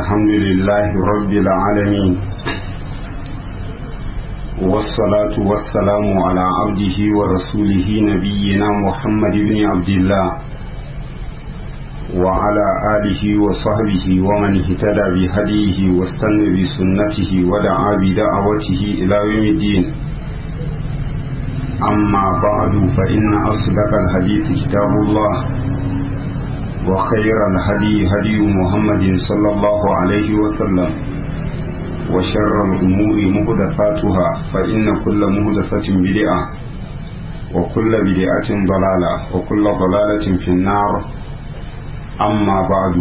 الحمد لله رب العالمين والصلاة والسلام على عبده ورسوله نبينا محمد بن عبد الله وعلى آله وصحبه ومن اهتدى بهديه واستنى بسنته ودعا بدعوته إلى يوم الدين أما بعد فإن أصدق الحديث كتاب الله وخير الهدي هدي محمد صلى الله عليه وسلم وشر الأمور مهدفاتها فإن كل مهدفة بدعة وكل بدعة ضلالة وكل ضلالة في النار amma ba'du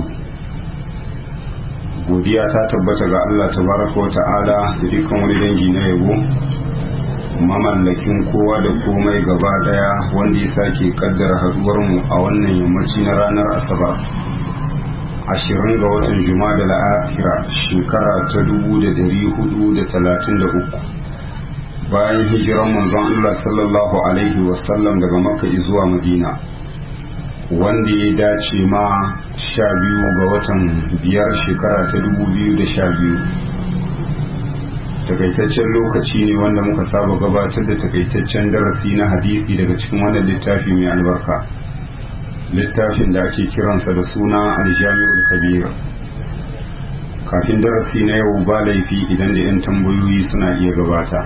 godiya ta tabbata ga Allah tabaraka wa ta'ala da dukkan wani dangi na yabo mamallakin kowa da komai gaba daya wanda ya sake kaddara haduwar mu a wannan yammaci na ranar asabar ashirin ga watan juma'a da la'afira shekara ta dubu da dari hudu da talatin da uku bayan hijiran manzon Allah sallallahu alaihi wasallam daga makka zuwa madina wanda ya dace ma sha biyu ga watan biyar shekara ta dubu biyu da sha biyu takaitaccen lokaci ne wanda muka saba gabatar da takaitaccen darasi na hadisi daga cikin wannan littafi mai albarka littafin da ake kiransa da suna aljami'ul kabir kafin darasi na yau ba laifi idan da 'yan tambayoyi suna iya gabata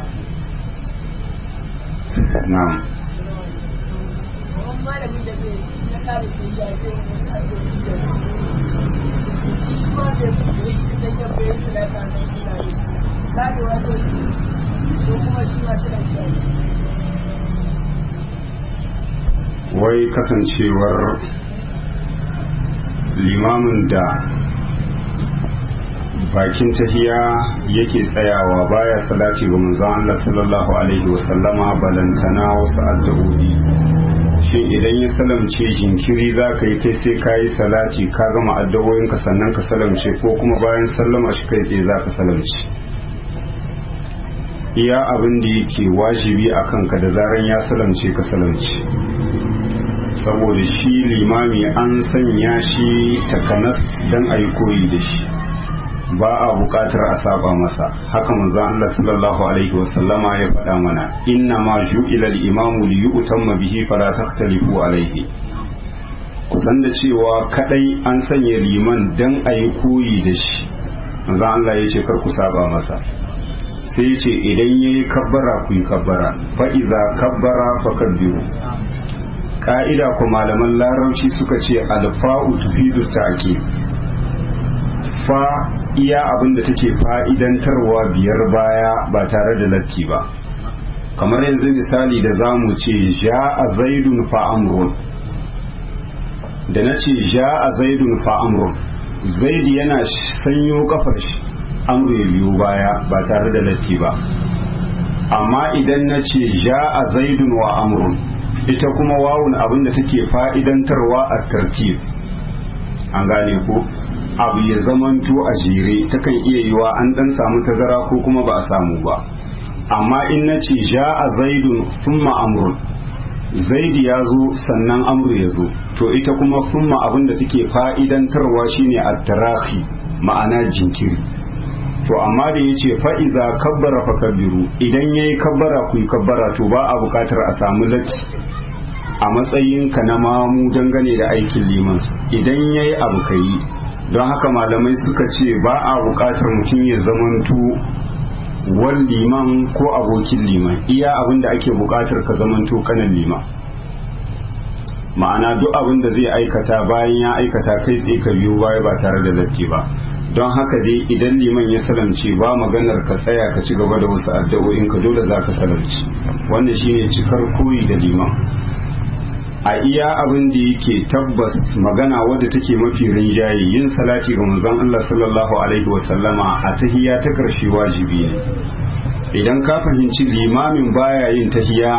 na'am kare ke yaje wasu addu'o'i da shi ma da yi idan ya bayan salata nan suna yi kare wato ko kuma shi ma suna kiyaye wai kasancewar limamin da bakin tahiya yake tsayawa baya salati ga manzon Allah sallallahu alaihi wasallama balantana wasu addu'o'i shin idan ya salamce jinkiri za ka yi kai sai ka yi salati ka gama addawoyinka sannan ka salamce ko kuma bayan sallama shi kai tsaye za ka salamce iya abin da yake wajibi a kanka da zaran ya salamce ka salamce saboda shi limami an sanya shi takanas don a yi koyi da shi ba a bukatar a saba masa haka manzon Allah sallallahu alaihi wasallama ya faɗa mana inna ma ju'ila al-imamu li yu'tamma bihi fala takhtalifu alaihi kusan da cewa kadai an sanya liman dan ayi koyi da shi manzon Allah ya ce kar ku saba masa sai ya ce idan yayi kabbara ku yi kabbara fa idza kabbara fakabbiru ka'ida ku malaman larabci suka ce alfa'u tufidu ta'kid fa iya abin da take fa'idantarwa biyar baya ba tare da latti ba kamar yanzu misali da za mu ce ja a zaidun fa'amurun da na ce ja a zaidun fa'amurun zaidi yana sanyo kafar shi amru ya biyo baya ba tare da latti ba amma idan na ce ja a zaidun wa amurun ita kuma wawun abin da take fa'idantarwa a tartib an gane ko abu ya zamanto a jere takan iya yiwa an dan samu tazara ko kuma ba a samu ba amma in na ce ja a zaidun thumma amrun zaidi ya zo sannan amru ya zo to ita kuma thumma abin da take fa'idantarwa shine at-tarahi ma'ana jinkiri to amma da ya ce fa'iza kabbara fa kabbiru idan ya yi kabbara ku yi kabbara to ba a bukatar a samu latti a matsayinka na mamu dangane da aikin liman idan ya yi abu ka yi don haka malamai suka ce ba a buƙatar mutum ya zamanto wal liman ko abokin liman iya abin da ake buƙatar ka zamanto kanan liman ma'ana duk abin da zai aikata bayan ya aikata kai tsaye ka biyo baya ba tare da latti ba don haka dai idan liman ya salamce ba maganar ka tsaya ka ci gaba da wasu addu'o'in ka dole za ka salamci wannan shine cikar koyi da liman a iya abin da yake tabbas magana wadda take mafi rinjaye yin salati ga manzon Allah sallallahu alaihi wasallama a tahiya ta karshe wajibi ne idan ka fahimci limamin baya yin tahiya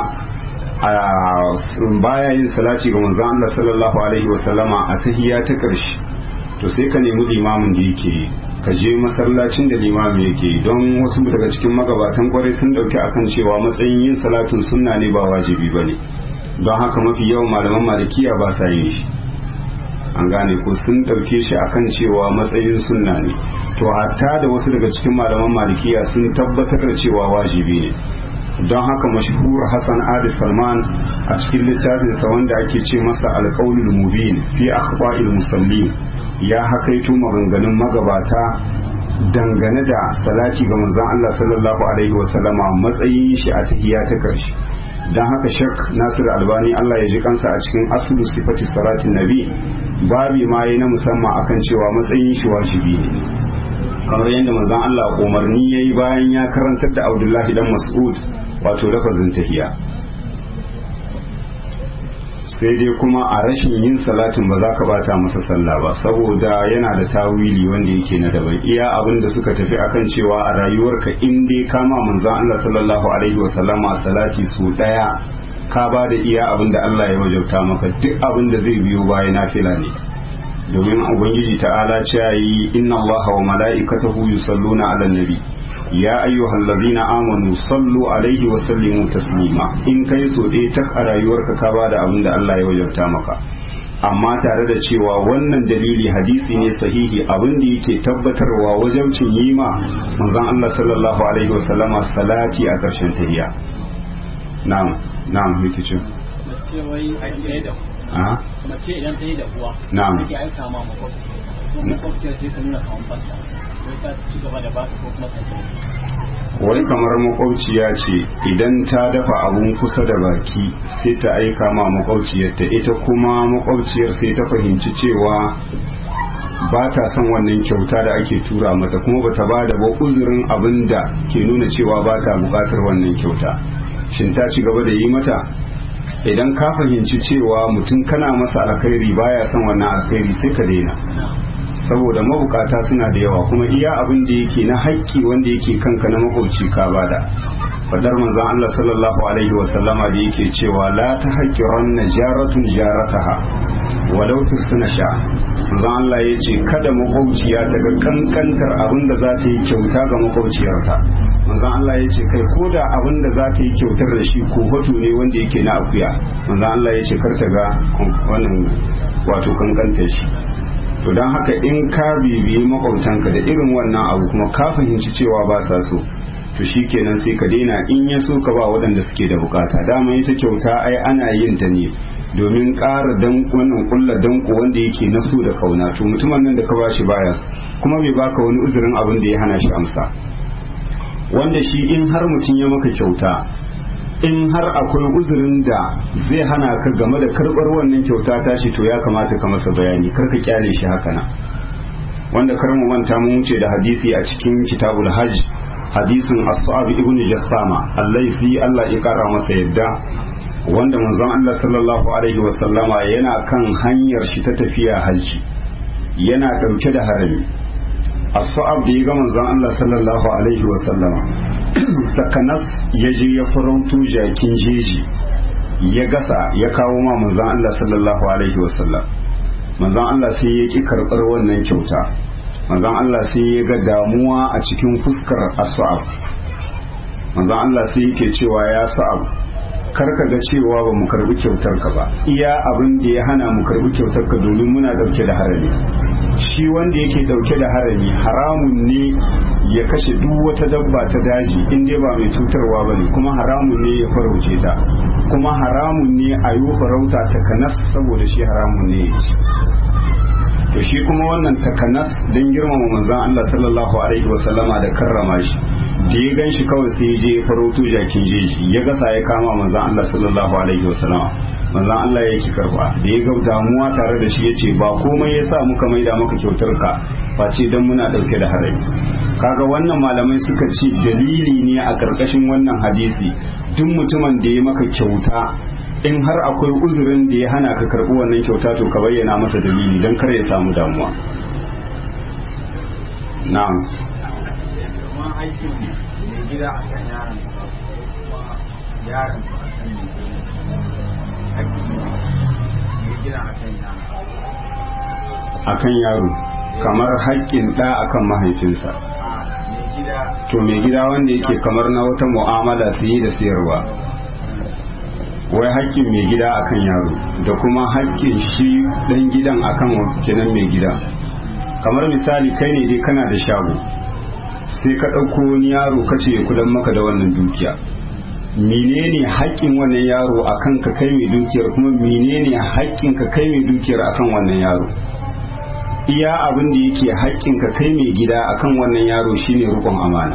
a baya yin salati ga manzon Allah sallallahu alaihi wasallama a tahiya ta karshe to sai ka nemi limamin da yake ka je masallacin da limamin yake don wasu daga cikin magabatan kwarai sun dauki akan cewa matsayin yin salatin sunna ne ba wajibi bane don haka mafi yawan malaman malikiya ba sa yin shi an gane ko sun ɗauke shi akan cewa matsayin sunna ne to hatta da wasu daga cikin malaman malikiya sun tabbatar da cewa wajibi ne don haka mashhur Hassan Ali Salman a cikin littafinsa wanda ake ce masa alƙaulul mubin fi akhba'il musallin ya hakaito maganganun magabata dangane da salati ga manzon Allah sallallahu alaihi wasallama matsayin shi a tahiyya ta karshe don haka shek nasir albani Allah ya ji kansa a cikin aslu sifati salatin nabi babi ma yi na musamman akan cewa matsayin shi wajibi ne kamar yadda manzon Allah umarni yayi bayan ya karantar da Abdullahi dan Mas'ud wato lafazin tahiya sai dai kuma a rashin yin salatin ba za ka bata masa sallah ba saboda yana da tawili wanda yake na daban iya abin da suka tafi akan cewa a rayuwarka in dai kama manzon Allah sallallahu alaihi wasallama salati su daya ka ba da iya abin da Allah ya wajauta maka duk abin da zai biyo baya nafila ne domin ubangiji ta'ala ce yi inna Allah wa mala'ikatahu yusalluna 'alan nabi ya ayyuhal ladina amanu sallu alaihi wa sallimu taslima in kai so dai tak a rayuwarka ka bada abin da Allah ya wajabta maka amma tare da cewa wannan dalili hadisi ne sahihi abin da yake tabbatarwa wajabcin yi ma manzon Allah sallallahu alaihi wa sallama salati a ƙarshen tahiyya na'am na'am yake ce mace wai a gida da a mace idan ta yi da uwa Na'am. take aika ma makwabci ko makwabciyar sai ta nuna kawan banta wai ta ci gaba da baka ko kuma ta yi wai kamar makwabciya ce idan ta dafa abun kusa da baki sai ta aika ma makwabciyarta ita kuma makwabciyar sai ta fahimci cewa ba ta son wannan kyauta da ake tura mata kuma ba ta ba da ba uzurin abin da ke nuna cewa ba ta bukatar wannan kyauta shin ta ci gaba da yi mata idan ka fahimci cewa mutum kana masa alkhairi baya son wannan alkhairi sai ka daina saboda mabukata suna da yawa kuma iya abin da yake na haƙƙi wanda yake kanka na makwabci ka bada fadar manzon Allah sallallahu alaihi wa sallama da yake cewa la ta haƙƙiran jaratun jarataha walau tursuna sha manzon Allah ya ce kada makwabciya ta ga kankantar abin da za ta yi kyauta ga makwabciyarta manzon Allah ya ce kai ko da abin da za ta yi kyautar da shi ko hoto ne wanda yake na akuya manzon Allah ya ce kar ta ga wannan wato kankantar shi to don haka in ka bibiyi makwabtanka da irin wannan abu kuma ka fahimci cewa ba sa so to shi kenan sai ka daina in ya so ka ba waɗanda suke da bukata dama ita kyauta ai ana yin ta ne domin ƙara dan wannan kulla danko wanda yake na so da kauna to mutumin nan da ka bashi baya so kuma bai baka wani uzurin abin da ya hana shi amsa wanda shi in har mutum ya maka kyauta in har akwai uzurin da zai hana ka game da karɓar wannan kyauta tashi to ya kamata ka masa bayani kar ka kyale shi haka nan wanda kar mu manta mun wuce da hadisi a cikin kitabul hajj hadisin as-sa'ab ibn jassama allaisi Allah ya kara masa yadda wanda manzon Allah sallallahu alaihi wa sallama yana kan hanyar shi ta tafiya hajji yana dauke da harami as-sa'ab da ya ga manzon Allah sallallahu alaihi wa sallama takanas ya je ya farauto jakin jeji ya gasa ya kawo ma manzon Allah sallallahu alaihi wa sallam manzon Allah sai ya ki karɓar wannan kyauta manzon Allah sai ya ga damuwa a cikin fuskar as-sa'ab manzon Allah sai yake cewa ya sa'ab karka ga cewa ba mu karbi kyautar ka ba iya abin da ya hana mu karbi kyautar ka domin muna dauke da harami shi wanda yake dauke da harami haramun ne ya kashe duk wata dabba ta daji in dai ba mai cutarwa ba ne kuma haramun ne ya farauce ta kuma haramun ne a yi farauta ta kanas saboda shi haramun ne ya ci to shi kuma wannan takanas don girmama manzon Allah sallallahu alaihi wasallama da karrama shi da ya gan shi kawai sai ya je ya farauto jakin jeji ya gasa ya kama manzon Allah sallallahu alaihi wasallama manzon Allah ya ki karba da ya ga damuwa tare da shi yace ba komai yasa muka maida maka kyautar ka face dan muna dauke da harami kaga wannan malamai suka ce dalili ne a karkashin wannan hadisi duk mutumin da ya maka kyauta in har akwai uzurin da ya hana ka karɓi wannan kyauta to ka bayyana masa dalili don kar ya samu damuwa na'am kuma aikin mai gida a kan yaron sa kuma yaron sa a kan mai gida aikin mai gida a kan yaron akan yaro kamar haƙƙin ɗa akan mahaifinsa a mai gida to mai gida wanda yake kamar na wata mu'amala su yi da siyarwa wai haƙƙin mai gida akan yaro da kuma haƙƙin shi ɗan gidan akan kenan mai gida kamar misali kai ne dai kana da shago sai ka ɗauko wani yaro ka ce ya kudan maka da wannan dukiya menene haƙƙin wannan yaro akan ka kai mai dukiyar kuma menene haƙƙin ka kai mai dukiyar akan wannan yaro iya abin da yake haƙƙin ka kai mai gida akan wannan yaro shine rukun amana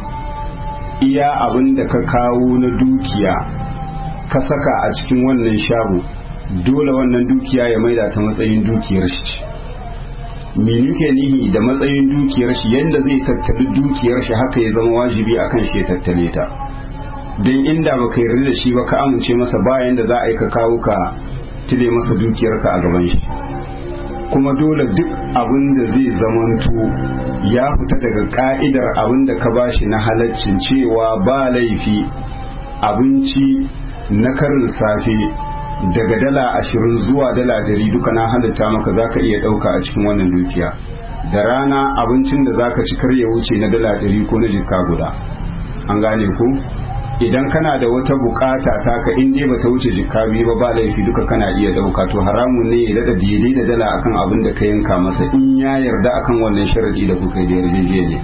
iya abin da ka kawo na dukiya ka saka a cikin wannan shago dole wannan dukiya ya maida ta matsayin dukiyar shi meni ke nihi da matsayin dukiyar shi yadda zai tattali dukiyar shi haka ya zama wajibi akan shi ya tattale ta don inda ba ka yarda da shi ba ka amince masa bayan da za a yi ka kawo ka tile masa dukiyarka a gaban shi kuma dole duk abin da zai zamanto ya fita daga ka'idar abin da ka bashi na halaccin cewa ba laifi abinci na karin safe daga dala ashirin zuwa dala dari duka na halitta maka za ka iya ɗauka a cikin wannan dukiya da rana abincin da za ka ci kar ya wuce na dala dari ko na jikka guda an gane ku idan kana da wata bukata taka in dai bata wuce jikka biyu ba ba laifi duka kana iya ɗauka to haramun ne ya daɗa daidai da dala akan abin da ka yanka masa in ya yarda akan wannan sharadi da kuka yi da yarjejeniya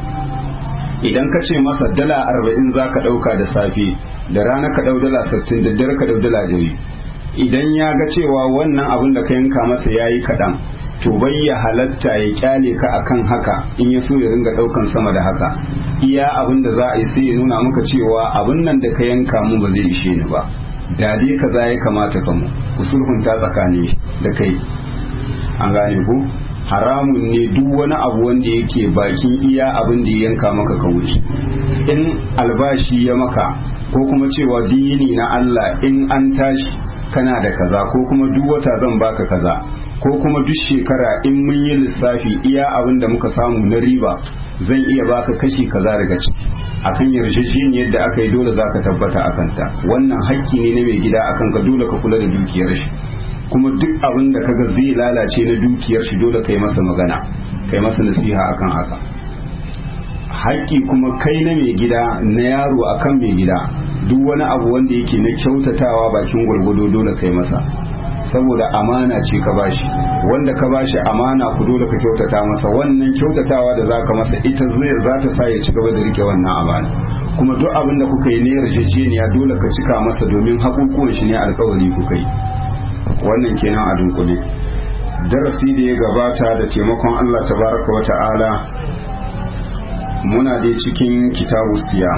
idan ka ce masa dala arba'in za ka ɗauka da safe da rana ka ɗau dala sittin da dare ka ɗau dala dari idan ya ga cewa wannan abin da ka yanka masa ya yi kaɗan to bai ya halatta ya kyale ka akan haka in ya so ya ringa ɗaukan sama da haka iya abin da za a yi sai ya nuna maka cewa abin nan da ka yanka mu ba zai ishe ni ba da dai kaza ya kamata ka mu ku sulhunta tsakani da kai an gane ku haramun ne duk wani abu wanda yake bakin iya abin da ya yanka maka ka wuce in albashi ya maka ko kuma cewa dini na Allah in an tashi kana da kaza ko kuma duk wata zan baka kaza ko kuma duk shekara in mun yi lissafi iya abin da muka samu na riba zan iya baka kashi kaza daga ciki akan yarjejeniyar da aka yi dole za ka tabbata a kanta wannan hakki ne na mai gida akan ka dole ka kula da dukiyar shi kuma duk abin da kaga zai lalace na dukiyar shi dole kai masa magana kai masa nasiha akan haka haƙƙi kuma kai na mai gida na yaro akan mai gida duk wani abu wanda yake na kyautatawa bakin gwargwado dole kai masa saboda amana ce ka bashi wanda ka bashi amana ku dole ka kyautata masa wannan kyautatawa da zaka masa ita zai za ta sa ya ci gaba da rike wannan amana kuma duk abin da kuka yi ne yarjejeniya dole ka cika masa domin haƙuƙuwan shi ne alƙawari kuka yi wannan kenan a dunkule darasi da ya gabata da taimakon Allah tabaraka wa ta'ala muna dai cikin kitabu siya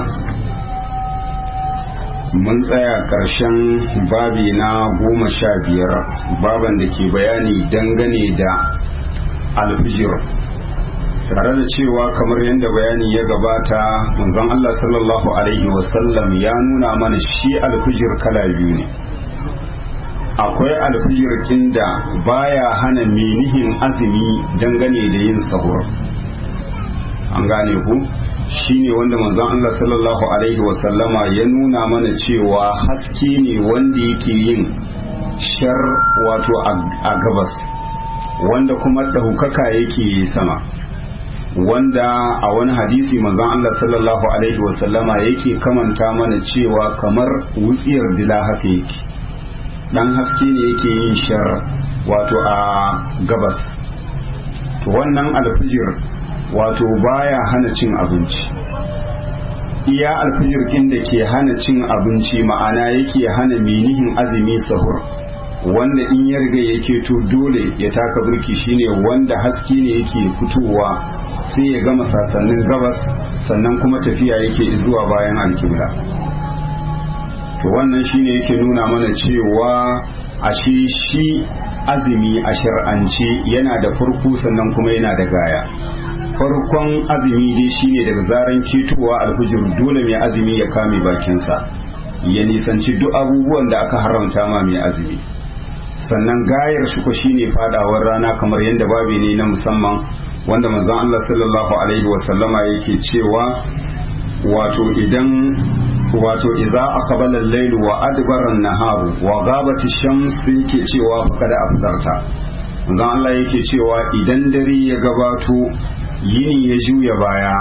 mun tsaya ƙarshen babi na goma sha biyar baban da ke bayani dangane da alfijir tare da cewa kamar yadda bayani ya gabata manzon Allah sallallahu alaihi wasallam ya nuna mana shi alfijir kala biyu ne akwai alfijir da baya hana menihin azumi dangane da yin sahur an gane ku shine wanda manzon Allah sallallahu alaihi wasallama ya nuna mana cewa haske ne wanda yake yin shar wato a gabas wanda kuma ɗaukaka yake sama wanda a wani hadisi manzon Allah sallallahu alaihi wasallama yake kamanta mana cewa kamar wutsiyar dila haka yake dan haske ne yake yin shar wato a gabas to wannan alfijir wato baya hana cin abinci iya alfijir da ke hana cin abinci ma'ana yake hana menihin azumi sahur wanda in ya riga yake to dole ya taka birki shine wanda haske ne yake fitowa sai ya gama sasannin gabas sannan kuma tafiya yake zuwa bayan alkibla to wannan shine yake nuna mana cewa ashe shi azumi a shar'ance yana da farko sannan kuma yana da gaya farkon azumi dai shine daga zaran ketowa alfijir dole mai azumi ya kame bakinsa ya nisanci duk abubuwan da aka haramta ma mai azumi sannan gayar shi ko shine fadawar rana kamar yadda babi ne na musamman wanda manzon Allah sallallahu alaihi wasallama yake cewa wato idan wato idza aqbala al-layl wa adbara an-nahar wa ghabat ash-shams yake cewa faqad afdarta manzon Allah yake cewa idan dare ya gabato yini ya juya baya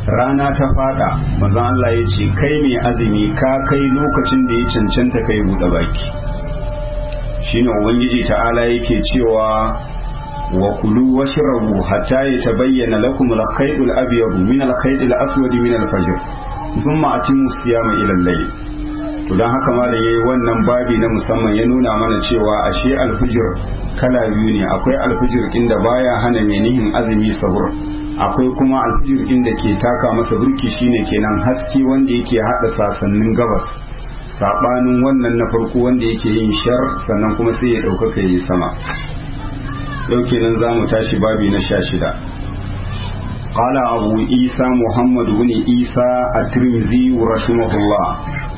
rana ta fada manzon Allah ya ce kai mai azumi ka kai lokacin da ya cancanta kai buɗe baki shine ubangiji ta'ala yake cewa wa kulu washrabu hatta yatabayyana lakum al-khayt al-abyad min al-khayt al-aswad min al-fajr thumma atimmu siyama ila al-layl to dan haka ma da yayi wannan babi na musamman ya nuna mana cewa ashe al-fajr kala biyu ne akwai al-fajr inda baya hana menihin azumi sahur akwai kuma al-fajr inda ke taka masa burki shine kenan haske wanda yake hada sasannin gabas sabanin wannan na farko wanda yake yin shar sannan kuma sai ya ɗaukaka yi sama yau kenan za mu tashi babi na sha shida قال أبو عيسى محمد بن عيسى الترمذي رحمه الله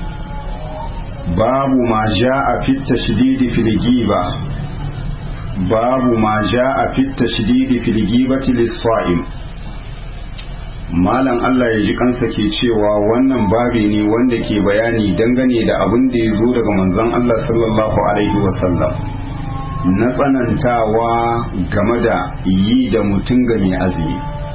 باب ما جاء في التشديد في الجيبة باب ما جاء في التشديد في الجيبة للصائم malam Allah ya ji kansa ke cewa wannan babi ne wanda ke bayani dangane da abin da ya zo daga manzon Allah sallallahu alaihi wasallam na tsanantawa game da yi da mutum ga mai azumi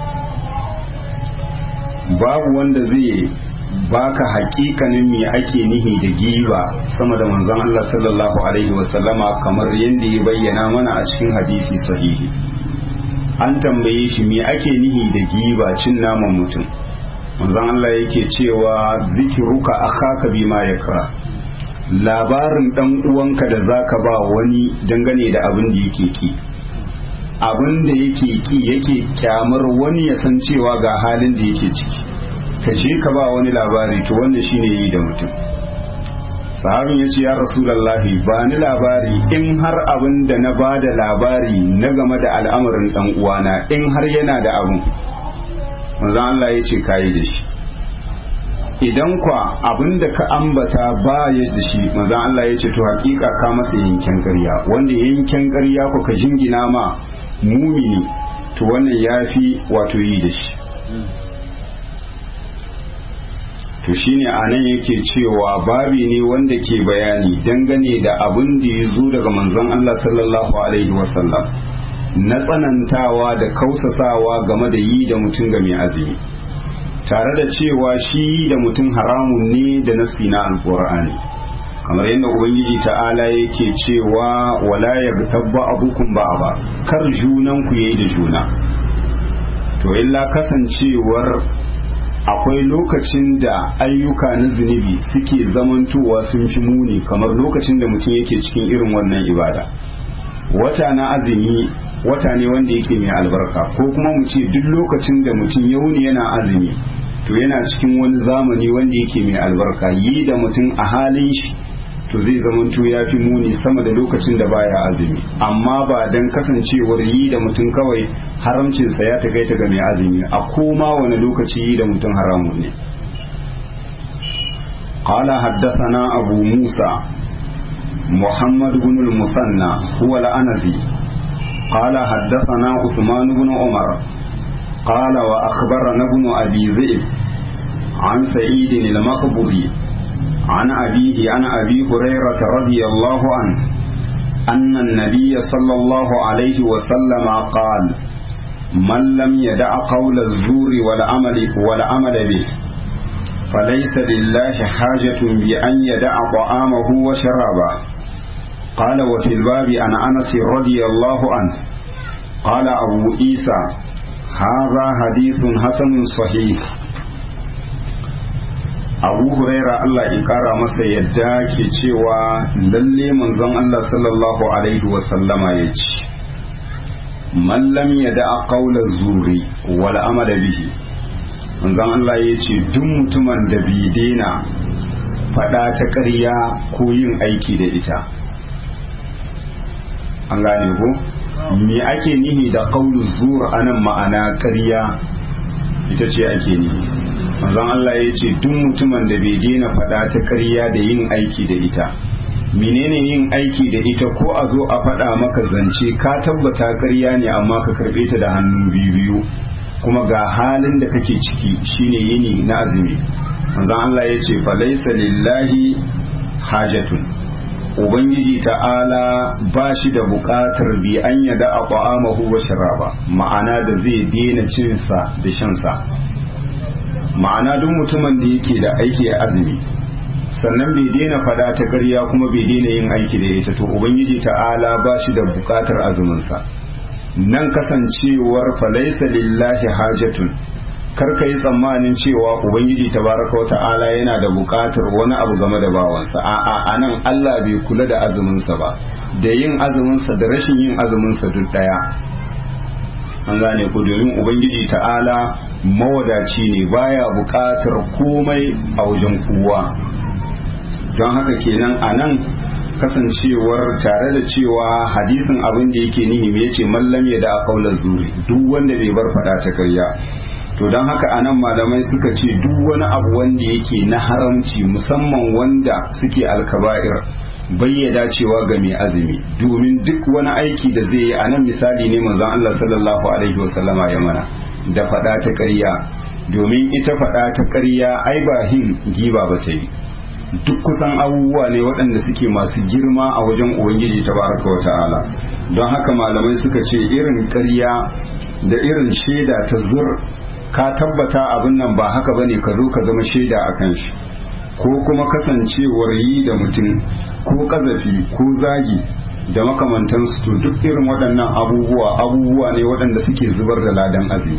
babu wanda zai baka hakikanin me ake nihi da giba sama da manzon Allah sallallahu alaihi wasallama kamar yadda ya bayyana mana a cikin hadisi sahihi an tambaye shi me ake nihi da giba cin naman mutum manzon Allah yake cewa zikiruka akhaka bima yakra labarin dan uwanka da zaka ba wani dangane da abin da yake ki abin da yake ki yake kyamar wani ya san cewa ga halin da yake ciki ka je ka ba wani labari to wannan shine yi da mutum sahabin ya ce ya rasulallahi ba ni labari in har abin da na ba da labari na game da al'amarin dan uwana in har yana da abin manzon Allah ya ce kayi da shi idan kwa abin da ka ambata ba ya da shi manzon Allah ya ce to hakika ka masa yanken ƙarya wanda yanken ƙarya ku ka jingina ma mumini to wannan yafi wato yi da shi to shine anan yake cewa babi ne wanda ke bayani dangane da abin da ya zo daga manzon Allah sallallahu alaihi wasallam na tsanantawa da kausasawa game da yi da mutum ga mai azumi tare da cewa shi yi da mutum haramun ne da nasi na alqur'ani kamar yadda ubangiji ta'ala yake cewa wala yagtabba abukum ba'aba kar junan ku yayi da juna to illa kasancewar akwai lokacin da ayyuka na zunubi suke zamantowa sun fi muni kamar lokacin da mutum yake cikin irin wannan ibada wata na azumi wata ne wanda yake mai albarka ko kuma mu ce duk lokacin da mutum ya wuni yana azumi to yana cikin wani zamani wanda yake mai albarka yi da mutum a halin shi to zai zamanto ya fi muni sama da lokacin da baya azumi amma ba dan kasancewar yi da mutum kawai haramcinsa ya takaita ga mai azumi a koma wani lokaci yi da mutum haramun ne قال حدثنا أبو موسى محمد بن المثنى هو الأنزي قال حدثنا عثمان بن عمر قال وأخبرنا ابن أبي ذئب عن سعيد المقبري عن أبيه عن أبي هريرة رضي الله عنه أن النبي صلى الله عليه وسلم قال من لم يدع قول الزور والعمل والعمل به فليس لله حاجة بأن يدع طعامه وشرابه قال وفي الباب عن أنس رضي الله عنه قال أبو عيسى هذا حديث حسن صحيح abu huraira Allah ya kara masa yadda ke cewa lalle manzon Allah sallallahu alaihi wasallama ya ce mallam ya da'a qaula zuri wal amala bihi manzon Allah ya ce duk mutumin da bai daina faɗa ta ƙarya ko yin aiki da ita an gane ko me ake nihi da qaulu zur anan ma'ana ƙarya ita ce ake nihi manzon Allah ya ce duk mutumin da bai daina faɗa ta ƙarya da yin aiki da ita menene yin aiki da ita ko a zo a faɗa maka zance ka tabbata ƙarya ne amma ka karɓe ta da hannu biyu biyu kuma ga halin da kake ciki shine yini na azumi manzon Allah ya ce falaisa lillahi hajatun ubangiji ta'ala ba shi da buƙatar bi an yada a ta'amahu wa sharaba ma'ana da zai daina cinsa da shansa ma'ana duk mutumin da yake da aiki a azumi sannan bai daina fada ta ƙarya kuma bai daina yin aiki da ita to ubangiji ta'ala ba shi da bukatar azuminsa nan kasancewar falaisa lillahi hajatun kar ka yi tsammanin cewa ubangiji tabaraka wa ta'ala yana da bukatar wani abu game da bawansa a'a anan Allah bai kula da azuminsa ba da yin azuminsa da rashin yin azuminsa duk daya an gane ku domin ubangiji ta'ala mawadaci ne baya bukatar komai a wajen kowa don haka kenan a nan kasancewar tare da cewa hadisin abin da yake nihi me yace mallam ya da kaular zuri duk wanda bai bar fada ta karya to don haka a nan malamai suka ce duk wani abu wanda yake na haramci musamman wanda suke alkaba'ir bayyada cewa ga mai azumi domin duk wani aiki da zai yi a nan misali ne manzon Allah sallallahu alaihi wasallama ya mana da fada ta ƙarya domin ita fada ta ƙarya ai ba hin giba ba ta yi duk kusan abubuwa ne waɗanda suke masu girma a wajen ubangiji tabaraka wa ta'ala don haka malamai suka ce irin ƙarya da irin shaida ta zur ka tabbata abin nan ba haka bane ka zo ka zama shaida a kan shi ko kuma kasancewar yi da mutum ko kazafi ko zagi da makamantansu to duk irin waɗannan abubuwa abubuwa ne waɗanda suke zubar da ladan azumi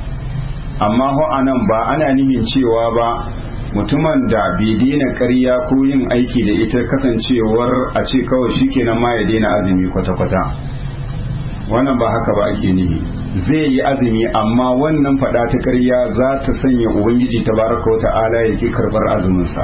amma ho anan ba ana nihin cewa ba mutumin da bai daina ƙarya ko yin aiki da ita kasancewar a ce kawai shikenan ma ya daina azumi kwata-kwata wannan ba haka ba ake nihi zai yi azumi amma wannan fada ta ƙarya za ta sanya ubangiji tabaraka wa ta'ala ya ki karɓar azuminsa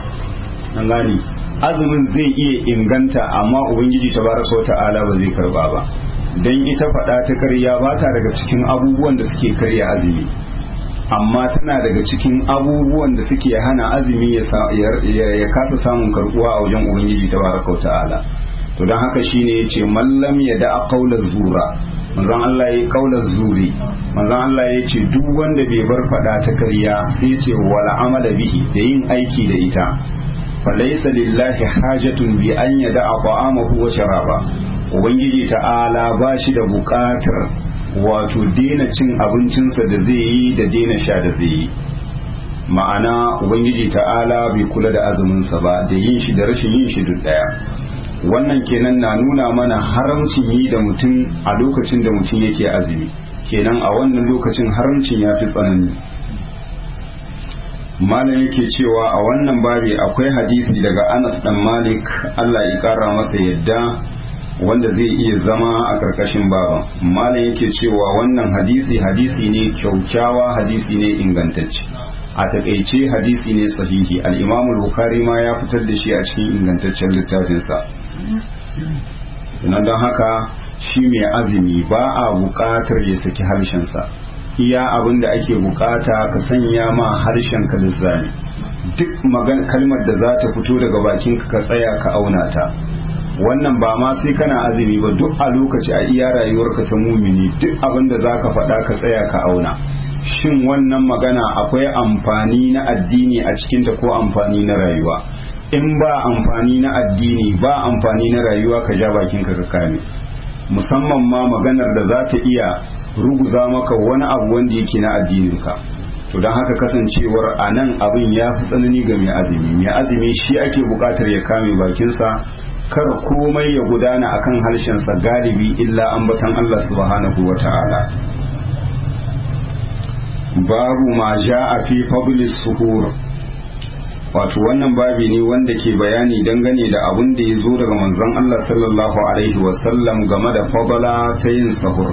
an gani azumin zai iya inganta amma ubangiji tabaraka wa ta'ala ba zai karba ba dan ita fada ta ƙarya ba ta daga cikin abubuwan da suke karya azumi amma tana daga cikin abubuwan da suke hana azumi ya kasa samun karbuwa a wajen ubangiji tabaraka wa ta'ala to don haka shine yace mallam ya da qaulaz zura manzon Allah ya kaular zuri manzon Allah ya ce duk wanda bai bar fada ta ƙarya sai ce wala amala bihi da yin aiki da ita falaysa lillahi hajatun bi an yada'a ta'amahu wa sharaba ubangiji ta'ala ba shi da buƙatar wato daina cin abincinsa da zai yi da daina sha da zai yi ma'ana ubangiji ta'ala bai kula da azuminsa ba da yin shi da rashin yin shi duk daya wannan kenan na nuna mana haramcin yi da mutum a lokacin da mutum yake azumi kenan a wannan lokacin haramcin ya fi tsanani malam yake cewa a wannan babi akwai hadisi daga anas dan malik allah ya kara masa yadda wanda zai iya zama a ƙarƙashin baban malam yake cewa wannan hadisi hadisi ne kyaukyawa hadisi ne ingantacce a takaice hadisi ne sahihi al-imamul bukhari ma ya fitar da shi a cikin ingantaccen littafinsa nan don haka shi mai azumi ba a buƙatar ya saki harshensa iya abin da ake buƙata ka sanya ma harshen ka lizzani duk kalmar da za ta fito daga bakinka ka tsaya ka auna ta wannan ba ma sai kana azumi ba duk a lokaci a iya rayuwarka ta mumini duk abin da za ka faɗa ka tsaya ka auna shin wannan magana akwai amfani na addini a cikinta ko amfani na rayuwa in ba amfani na addini ba amfani na rayuwa ka ja bakinka ka kame musamman ma maganar da za ta iya ruguza maka wani abu wanda yake na addininka to don haka kasancewar a nan abin ya fi tsanani ga mai azumi mai azumi shi ake bukatar ya kame bakinsa kar komai ya gudana akan harshensa galibi illa ambatan Allah subhanahu wa ta'ala babu ma a fi fadlis suhur wato wannan babi ne wanda ke bayani dangane da abin da ya zo daga manzon Allah sallallahu alaihi wasallam game da fadala ta yin sahur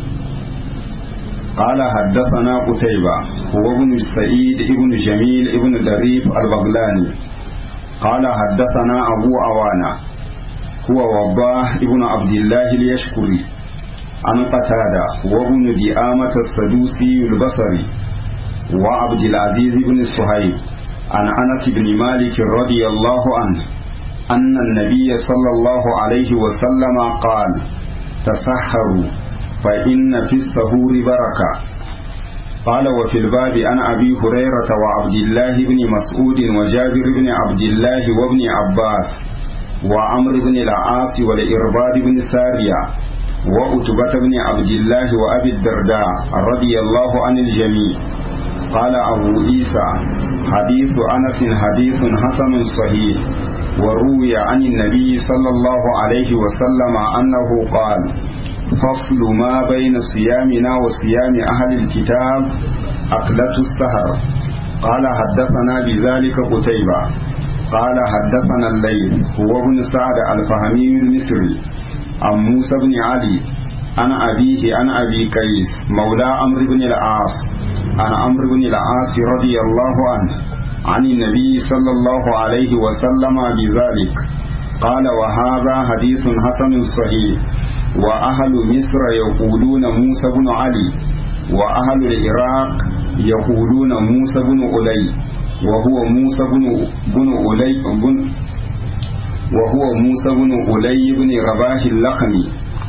قال حدثنا قتيبة هو ابن سعيد ابن جميل ابن دريف البغلاني قال حدثنا أبو عوانة هو وضاح ابن عبد الله اليشكري عن قتادة وابن ديامة السدوسي البصري وعبد العزيز بن صهيب عن أنس بن مالك رضي الله عنه أن النبي صلى الله عليه وسلم قال تسحروا فإن في السهور بركة قال وفي الباب عن أبي هريرة وعبد الله بن مسعود وجابر بن عبد الله وابن عباس وعمر بن العاص والإرباد بن سارية وأتبة بن عبد الله وأبي الدرداء رضي الله عن الجميع قال أبو عيسى حديث أنس حديث حسن صحيح وروي عن النبي صلى الله عليه وسلم أنه قال فصل ما بين صيامنا وصيام أهل الكتاب أكلة السهر قال حدثنا بذلك قتيبة قال حدثنا الليل هو ابن سعد الفهمي المصري عن موسى بن علي عن أبيه عن أبي قيس مولى عمرو بن العاص عن عمرو بن العاص رضي الله عنه عن النبي صلى الله عليه وسلم بذلك قال وهذا حديث حسن صحيح وأهل مصر يقولون موسى بن علي وأهل العراق يقولون موسى بن أولي وهو موسى بن بن أولي بن وهو موسى بن أولي بن رباح اللقمي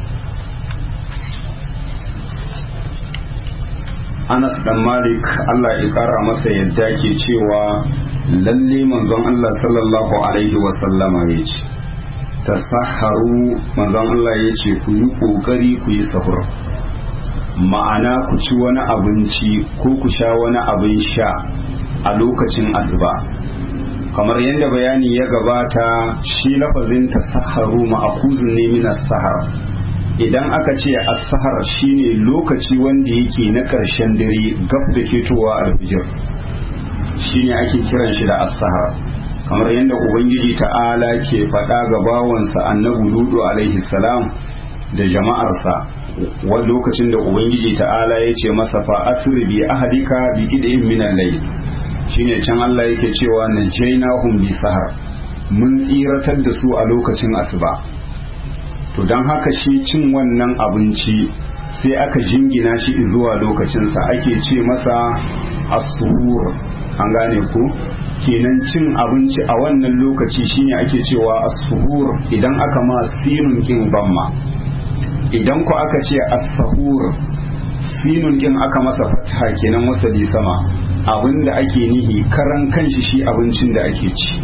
Anas dan Malik Allah ya kara masa yadda ke cewa lalle manzon Allah sallallahu alaihi wa sallama ya ce tasahharu manzon Allah ya ce ku yi kokari ku yi sahur ma'ana ku ci wani abinci ko ku sha wani abin sha a lokacin asuba kamar yadda bayani ya gabata shi lafazin tasahharu ma'akuzun ne min sahar idan aka ce as-sahar shine lokaci wanda yake na ƙarshen dare gab da fitowa alfijir shine ake kiran shi da as-sahar kamar yadda ubangiji ta'ala ke faɗa ga bawansa annabi ludu alaihi salam da jama'arsa wani lokacin da ubangiji ta'ala ya ce masa fa asri bi ahlika bi qid'in min al-layl shine can Allah yake cewa najaynahum bi sahar mun tsiratar da su a lokacin asuba to don haka shi cin wannan abinci sai aka jingina shi zuwa lokacinsa ake ce masa asuhur an gane ku kenan cin abinci a wannan lokaci shine ake cewa asuhur idan aka ma sinun kin bamma idan ku aka ce asahur sinun kin aka masa fataha kenan wasali sama abinda ake nihi karan kanshi shi abincin da ake ci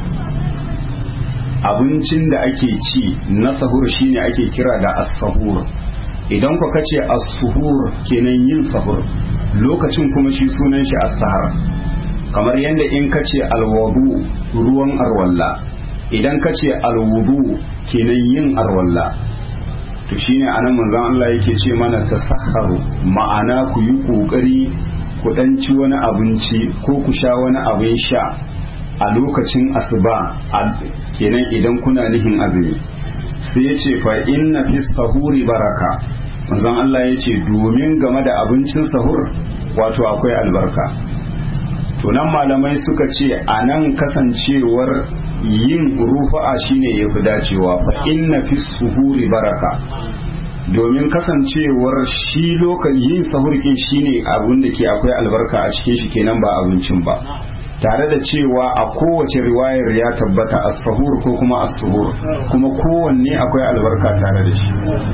abincin da ake ci na sahur shine ake kira da as-sahur idan ku kace as-suhur kenan yin sahur lokacin kuma shi sunan shi as-sahar kamar yadda in kace al-wudu ruwan arwalla idan kace al-wudu kenan yin arwalla to shine anan manzon Allah yake ce mana tasahharu ma'ana ku yi kokari ku dan ci wani abinci ko ku sha wani abin sha a lokacin asuba kenan idan kuna nihin azumi sai ya ce fa inna fi sahuri baraka manzon Allah ya ce domin game da abincin sahur wato akwai albarka to nan malamai suka ce a nan kasancewar yin rufa'a shine ya fi dacewa fa inna fi suhuri baraka domin kasancewar shi lokacin yin sahurkin shine abin da ke akwai albarka a cikin shi kenan ba abincin ba tare da cewa a kowace riwayar ya tabbata as-sahur ko kuma as-suhur kuma kowanne akwai albarka tare da shi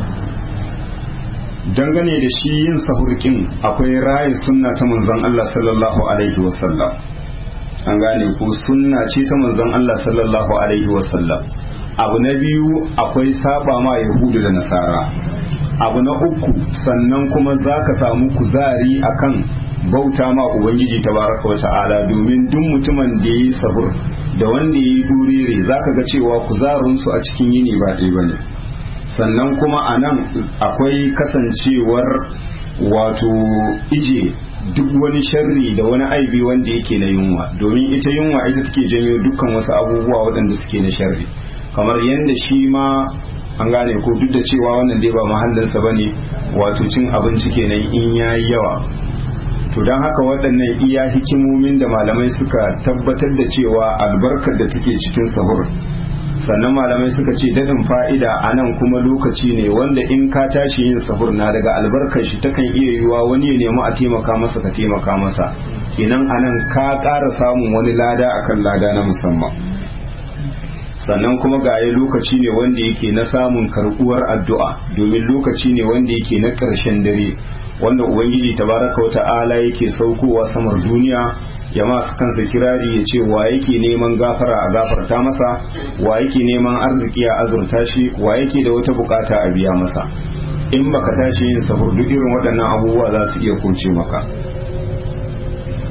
dangane da shi yin sahurkin akwai rayu sunna ta manzon Allah sallallahu alaihi wasallam an gane ko sunna ce ta manzon Allah sallallahu alaihi wasallam abu na biyu akwai saba ma yahudu da nasara abu na uku sannan kuma zaka samu kuzari akan bauta ma ubangiji tabaraka wa ta'ala domin duk mutumin da yi sahur da wanda yi durire zaka ga cewa kuzarin su a cikin yini ba ɗaya bane sannan kuma a nan akwai kasancewar wato ije duk wani sharri da wani aibi wanda yake na yunwa domin ita yunwa ita take janyo dukkan wasu abubuwa waɗanda suke na sharri kamar yadda shi ma an gane ko duk da cewa wannan dai ba mahallinsa bane wato cin abinci kenan in yayi yawa to don haka waɗannan iya hikimomin da malamai suka tabbatar da cewa albarkar da take cikin sahur sannan malamai suka ce daɗin fa'ida a nan kuma lokaci ne wanda in ka tashi yin sahur na daga albarkar shi takan iya yiwuwa wani ya nemi a taimaka masa ka taimaka masa kenan a nan ka ƙara samun wani lada akan lada na musamman sannan kuma gaye lokaci ne wanda yake na samun karɓuwar addu'a domin lokaci ne wanda yake na ƙarshen dare wanda ubangiji tabaraka wa ta'ala yake saukowa samar duniya ya masu kansa kirari ya ce wa yake neman gafara a gafarta masa wa yake neman arziki a azurta shi wa yake da wata bukata a biya masa in baka tashi yin sahur duk irin waɗannan abubuwa za su iya kuce maka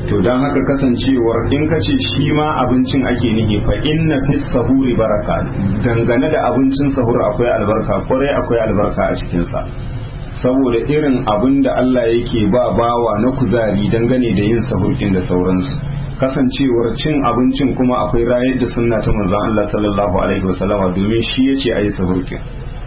to don haka kasancewar in ka ce shi ma abincin ake nihi fa inna fi sahuri baraka dangane da abincin sahur akwai albarka kwarai akwai albarka a cikinsa saboda irin abin da Allah yake ba bawa na kuzari dangane da yin sahur din da sauransu kasancewar cin abincin kuma akwai rayar da sunna ta manzon Allah sallallahu alaihi wasallama domin shi yace ayi sahur din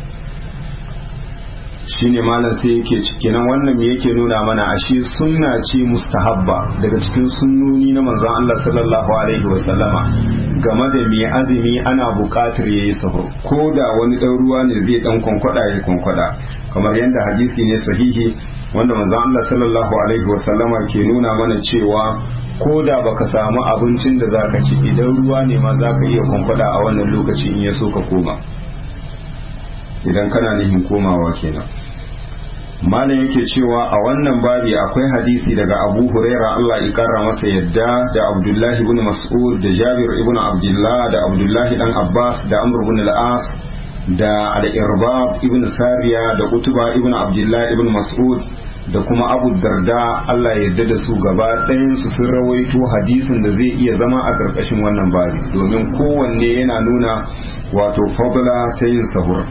shine malam sai yake kenan wannan me yake nuna mana ashe sunna ce mustahabba daga cikin sunnoni na manzon Allah sallallahu alaihi wasallama game da mai azumi ana buƙatar yayi sahur ko da wani dan ruwa ne zai dan kwankwada ya kwankwada kamar yadda hadisi ne sahihi wanda manzon Allah sallallahu alaihi wasallama ke nuna mana cewa ko da baka samu abincin da zaka ci idan ruwa ne ma zaka iya kwankwada a wannan lokaci in ya so ka koma idan kana nihin komawa kenan malam yake cewa a wannan babi akwai hadisi daga abu huraira Allah ya kara masa yadda da abdullahi ibn mas'ud da jabir ibn abdullah da abdullahi dan abbas da amr ibn al-as da al-irbab ibn sariya da utuba ibn abdullah ibn mas'ud da kuma abu darda Allah ya yarda da su gaba ɗayan su sun rawaito hadisin da zai iya zama a ƙarƙashin wannan babi domin kowanne yana nuna wato fadla ta yin sahur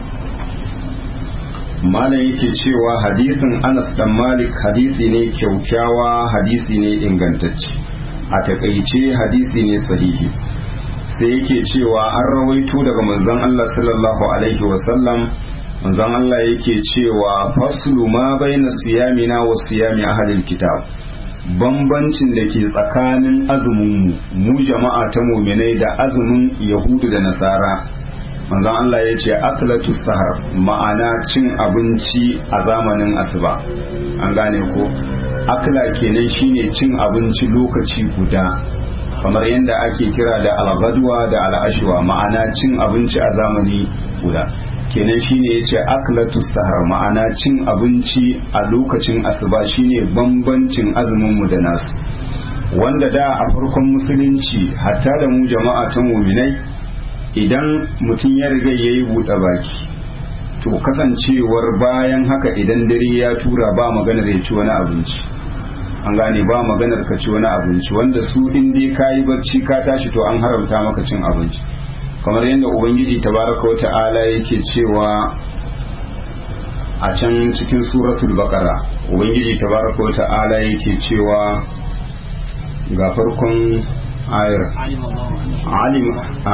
malam yake cewa hadisin anas dan malik hadisi ne kyaukyawa hadisi ne ingantacce a takaice hadisi ne sahihi sai yake cewa an rawaito daga manzon Allah sallallahu alaihi wasallam manzon Allah yake cewa faslu ma baina siyamina wa siyami ahlil kitab bambancin da ke tsakanin azumin mu mu jama'a ta muminai da azumin yahudu da nasara manzon Allah ya ce aklatu sahar ma'ana cin abinci a zamanin asuba an gane ko akla kenan shine cin abinci lokaci guda kamar yadda ake kira da alghadwa da al'ashwa ma'ana cin abinci a zamani guda kenan shine yace aklatu sahar ma'ana cin abinci a lokacin asuba shine bambancin azumin mu da nasu wanda da a farkon musulunci hatta da mu jama'a ta muminai idan mutum ya riga ya yi buɗe baki to kasancewar bayan haka idan dare ya tura ba maganar ya ci wani abinci an gane ba maganar ka ci wani abinci wanda su in dai ka yi barci ka tashi to an haramta maka cin abinci kamar yadda ubangiji tabaraka wa ta'ala yake cewa a can cikin suratul baqara ubangiji tabaraka wa ta'ala yake cewa ga farkon ayar alim a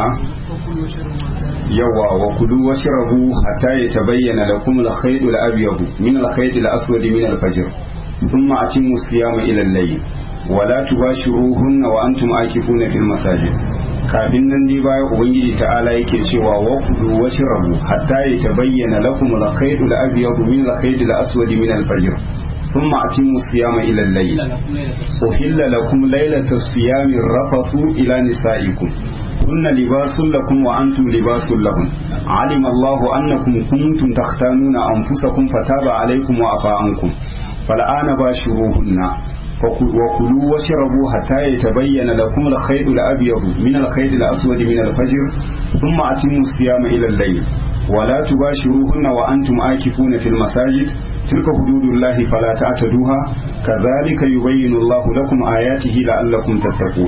yawa wa kudu wa shirabu hatta ya tabayyana lakum al-khayt al-abyad min al-khayt al-aswad min al-fajr thumma atimmu siyama ila al-layl wa la tubashiruhunna wa antum akifuna fil masajid kafin nan dai baya ubangiji ta'ala yake cewa wa kudu wa shirabu hatta ya tabayyana lakum al-khayt al-abyad min al-khayt al-aswad min al-fajr ثم أتموا الصيام إلى الليل أحل لكم ليلة الصيام الرفث إلى نسائكم هن لباس لكم وأنتم لباس لهم علم الله أنكم كنتم تختانون أنفسكم فتاب عليكم وعفى عنكم فالآن باشروهن وكلوا واشربوا حتى يتبين لكم الخيط الأبيض من الخيط الأسود من الفجر ثم أتموا الصيام إلى الليل ولا تباشروهن وأنتم آكفون في المساجد تلك حدود الله فلا تعتدوها كذلك يبين الله لكم آياته لعلكم تتقون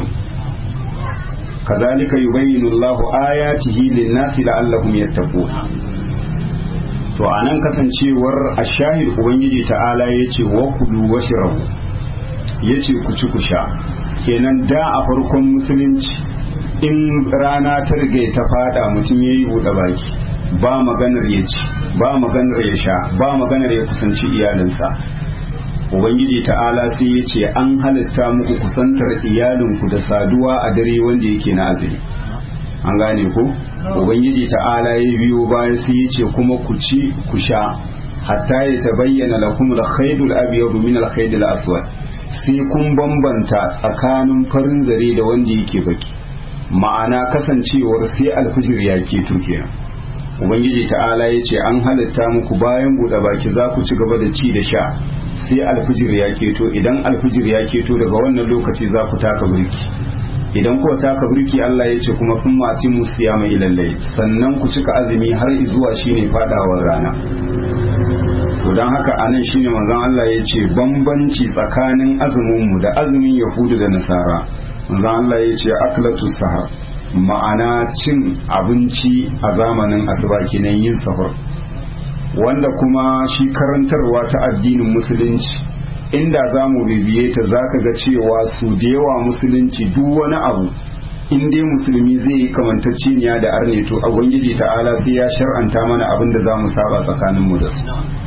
كذلك يبين الله آياته للناس لعلهم يتقون to a nan kasancewar a shahid ubangiji ta'ala ya ce wa kudu wa shirabu ya ce ku ci ku sha kenan da a farkon musulunci in rana ta riga ta fada mutum ya yi buɗe baki ba maganar ya ci ba maganar ya sha ba maganar ya kusanci iyalinsa ubangiji ta'ala sai ya ce an halitta muku kusantar iyalinku da saduwa a dare wanda yake na azumi an gane ko ubangiji ta'ala ya biyo bayan sai ya ce kuma ku ci ku sha hatta ya tabayyana lakum al-khaydul abyad min al-khaydil aswad sai kun bambanta tsakanin farin zare da wanda yake baki ma'ana kasancewar sai alfijir ya ke kenan ubangiji ta'ala ya ce an halitta muku bayan buɗe baki za ku ci gaba da ci da sha sai alfijir ya keto idan alfijir ya keto daga wannan lokaci za ku taka birki idan ku taka birki Allah ya ce kuma kun mati musu ya mai lallai sannan ku cika azumi har zuwa shine fadawar rana to don haka anan shine manzon Allah ya ce bambanci tsakanin azumin mu da azumin yahudu da nasara manzon Allah ya ce aklatu sahar ma'ana cin abinci a zamanin asuba kenan yin sahur wanda kuma shi karantarwa ta addinin musulunci inda za mu bibiye ta za ka ga cewa su da yawa musulunci duk wani abu in dai musulmi zai yi kamantacceniya da arne to a ubangiji ta'ala sai ya shar'anta mana abin da za mu saba tsakaninmu da su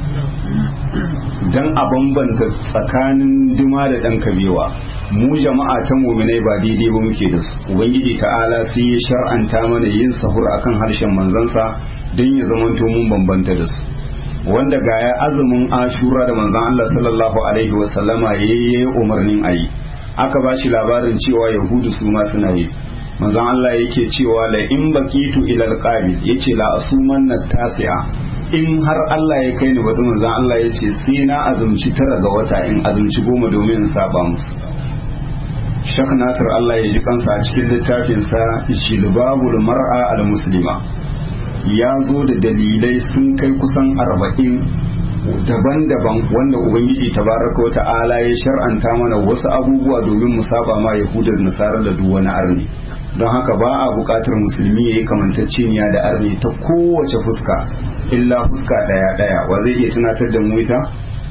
don a bambanta tsakanin duma da ɗan kabewa mu jama'a ta muminai ba daidai ba muke da su ubangiji ta'ala sai ya shar'anta mana yin sahur akan harshen manzansa don ya zamanto mun bambanta da su wanda ga ya azumin ashura da manzan Allah sallallahu alaihi wasallama ya yi umarnin a yi aka ba shi labarin cewa yahudu su ma suna yi manzan Allah yake cewa la in baqitu ila alqabil yace la asuman tasi'a in har Allah ya kai ni bazan manzan Allah yace sai na azumci tara ga wata in azumci goma domin in saba musu Shek Nasir Allah ya ji kansa a cikin littafinsa Jilbabul Mar'a al-Muslima ya zo da dalilai sun kai kusan arba'in daban-daban wanda ubangiji tabaraka wa ta'ala ya shar'anta mana wasu abubuwa domin mu saba ma yahudar nasara da duk wani arni don haka ba a buƙatar musulmi ya yi kamantacceniya da arni ta kowace fuska illa fuska ɗaya ɗaya wa zai iya tunatar da mu ita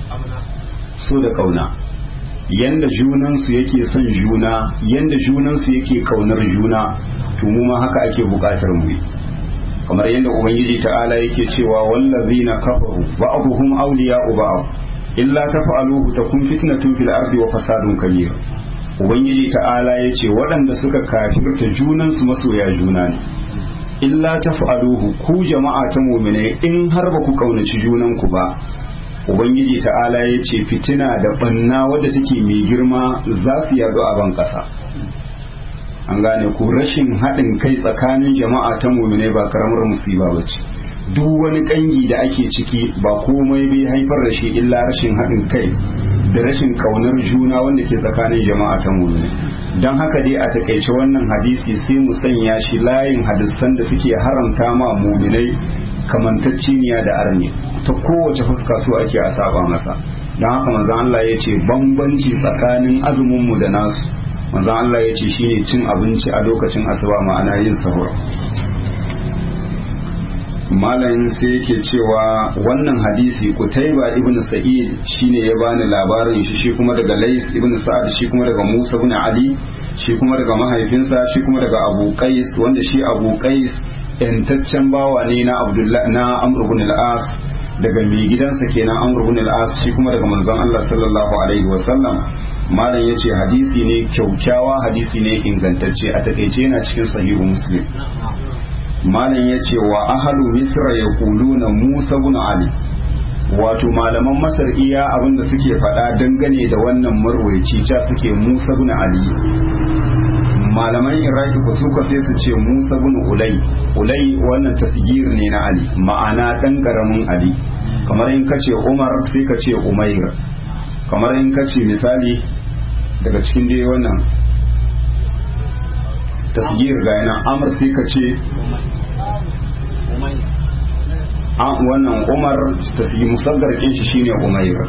so da kauna yanda junansu yake son juna yanda junansu yake kaunar juna to mu ma haka ake buƙatar mu yi kamar yadda ubangiji ta'ala yake cewa wallazina kafaru ba'dhum awliya'u ba'd illa taf'aluhu takun fitnatun fil ardi wa fasadun kabir ubangiji ta'ala yace waɗanda suka kafirta junan su masoya juna ne illa taf'aluhu ku jama'a ta mu'mine in har ba ku kaunaci junan ku ba ubangiji ta'ala yace fitina da banna wadda take mai girma za su yaɗu a ban ƙasa an gane ku rashin haɗin kai tsakanin jama'a ta mumine ba karamar musiba ba ce duk wani ƙangi da ake ciki ba komai bai haifar da shi illa rashin haɗin kai da rashin ƙaunar juna wanda ke tsakanin jama'a ta mumine don haka dai a takaice wannan hadisi sai mu sanya shi layin hadisan da suke haramta ma muminai kamantacciniya da arni ta kowace fuska so ake a saba masa don haka manzon Allah ya ce bambanci tsakanin azumin mu da nasu manzon Allah ya ce shine cin abinci a lokacin asuba ma'ana yin sahur malamin sai yake cewa wannan hadisi kutaiba ibn sa'id shine ya bani labarin shi shi kuma daga lais ibn sa'ad shi kuma daga musa ibn ali shi kuma daga mahaifinsa shi kuma daga abu qais wanda shi abu qais yantaccen bawa ne na abdullah na amr ibn al-as daga mai gidansa kenan amr ibn al-as shi kuma daga manzon Allah sallallahu alaihi wasallam malam yace hadisi ne kyaukyawa hadisi ne ingantacce a takeice yana cikin sahihu muslim malam yace wa ahlu misra yaquluna musa ibn ali wato malaman masar iya abinda suke faɗa dangane da wannan marwaici ca suke musa ibn ali malaman iraki ku suka sai su ce musa ibn ulai ulai wannan tasgir ne na ali ma'ana dan karamin ali kamar in kace umar sai ka ce umair kamar in kace misali daga cikin dai wannan tasgir ga yana amr sai ka ce wannan umar tasgir musaggar kin shi shine umair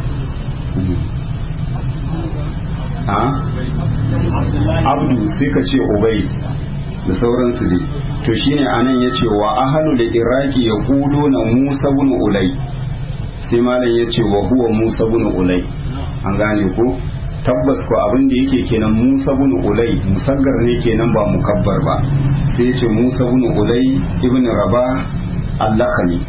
ha abdu sai ka ce ubaid da sauransu dai to shine anan yace wa ahlul iraki yaquluna musa ibn ulay sai malam yace wa huwa musa ibn ulay an gane ko tabbas ko abin da yake kenan musa ibn ulay musaggar ne kenan ba mukabbar ba sai yace musa ibn ulay ibn rabah allakani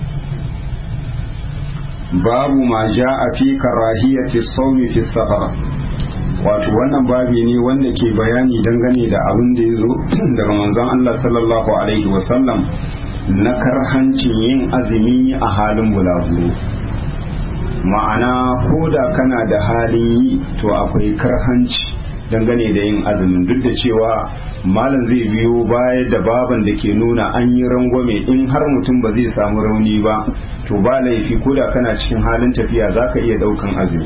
babu ma ja'a fi karahiyati sawmi fi safar wato wannan babi ne wanda ke bayani dangane da abin da ya zo daga manzon Allah sallallahu alaihi wasallam na karhancin yin azumi a halin bulaguro ma'ana ko da kana da halin yi to akwai karhanci dangane da yin azumin duk da cewa malam zai biyo baya da baban da ke nuna an yi rangwame in har mutum ba zai samu rauni ba to ba laifi ko da kana cikin halin tafiya za ka iya daukan azumi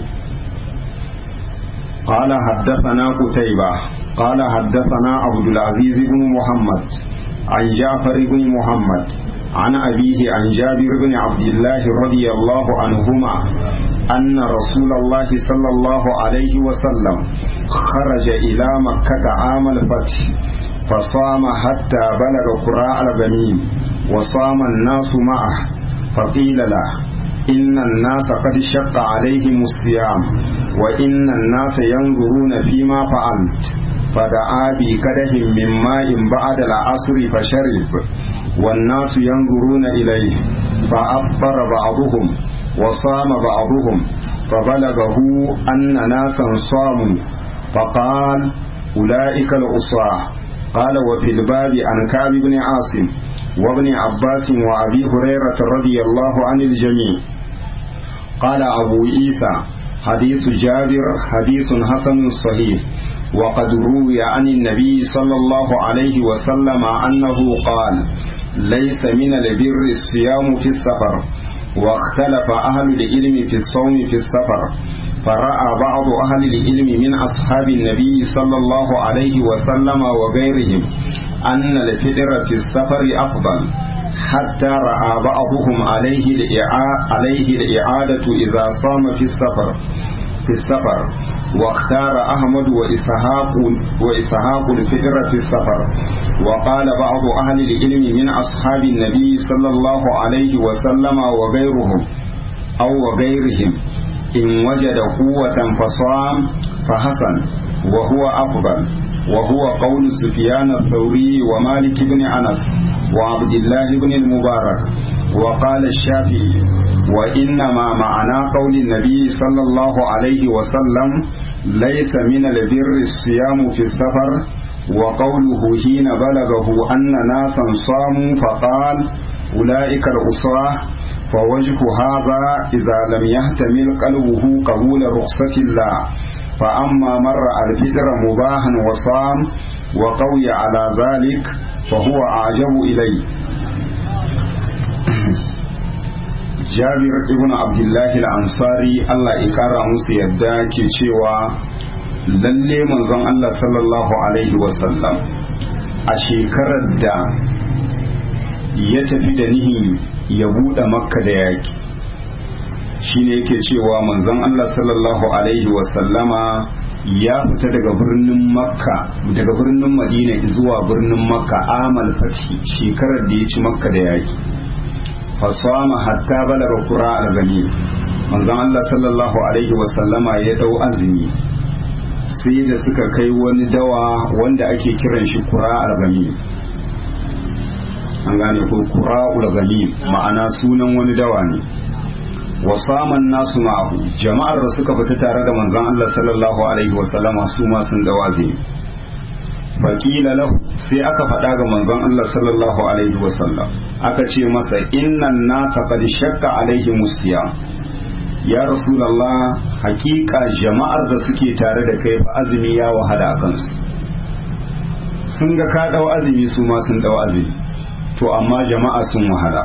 قال حدثنا قتيبة قال حدثنا عبد العزيز بن محمد عن جعفر بن محمد عن أبيه عن جابر بن عبد الله رضي الله عنهما أن رسول الله صلى الله عليه وسلم خرج إلى مكة عام الفتح فصام حتى بلغ قراء الغنيم وصام الناس معه فقيل له إن الناس قد شق عليهم الصيام وإن الناس ينظرون فيما فعلت فدعا بكده من ماء بعد العصر فشرب والناس ينظرون إليه فأفطر بعضهم وصام بعضهم فبلغه أن ناسا صاموا فقال أولئك العصاة قال وفي الباب عن كعب بن عاصم وابن عباس وأبي هريرة رضي الله عن الجميع قال أبو عيسى حديث جابر حديث حسن صحيح وقد روي عن النبي صلى الله عليه وسلم أنه قال ليس من البر الصيام في السفر واختلف أهل العلم في الصوم في السفر فرأى بعض أهل العلم من أصحاب النبي صلى الله عليه وسلم وغيرهم أن الفطر في السفر أفضل حتى رأى بعضهم عليه عليه الإعادة إذا صام في السفر في السفر واختار أحمد وإسحاق وإسحاق الفطر في السفر وقال بعض أهل العلم من أصحاب النبي صلى الله عليه وسلم وغيرهم أو وغيرهم إن وجد قوة فصام فحسن وهو أفضل وهو قول سفيان الثوري ومالك بن أنس وعبد الله بن المبارك وقال الشافعي وإنما معنى قول النبي صلى الله عليه وسلم ليس من البر الصيام في السفر وقوله حين بلغه أن ناسا صاموا فقال أولئك العصاة فوجه هذا إذا لم يحتمل قلبه قبول رخصة الله فأما مر الفطر مباحا وصام وقوي على ذلك فهو أعجب إليه jabir ibn abdullahi al-ansari Allah ya kara musu yadda ke cewa lalle manzon Allah sallallahu alaihi wasallam a shekarar da ya tafi da nihin ya buɗe makka da yaƙi shine yake cewa manzon Allah sallallahu alaihi wasallama ya fita daga birnin makka daga birnin madina zuwa birnin makka amal fathi shekarar da ya ci makka da yaƙi fasama hatta balaga kura al-gani manzon Allah sallallahu alaihi wasallama ya dau azumi sai da suka kai wani dawa wanda ake kiran shi kura al-gani an gane ko kura al-gani ma'ana sunan wani dawa ne wasaman nasu ma'ahu jama'ar da suka fita tare da manzon Allah sallallahu alaihi wasallama su ma sun dawa azumi faƙila lahu sai aka faɗa ga manzon Allah sallallahu alaihi wasallam aka ce masa innan nasa qad shakka alaihi musiya ya rasulullah hakika jama'ar da suke tare da kai fa azumi ya wahala a kansu sun ga ka dau azumi su ma sun dau azumi to amma jama'a sun wahala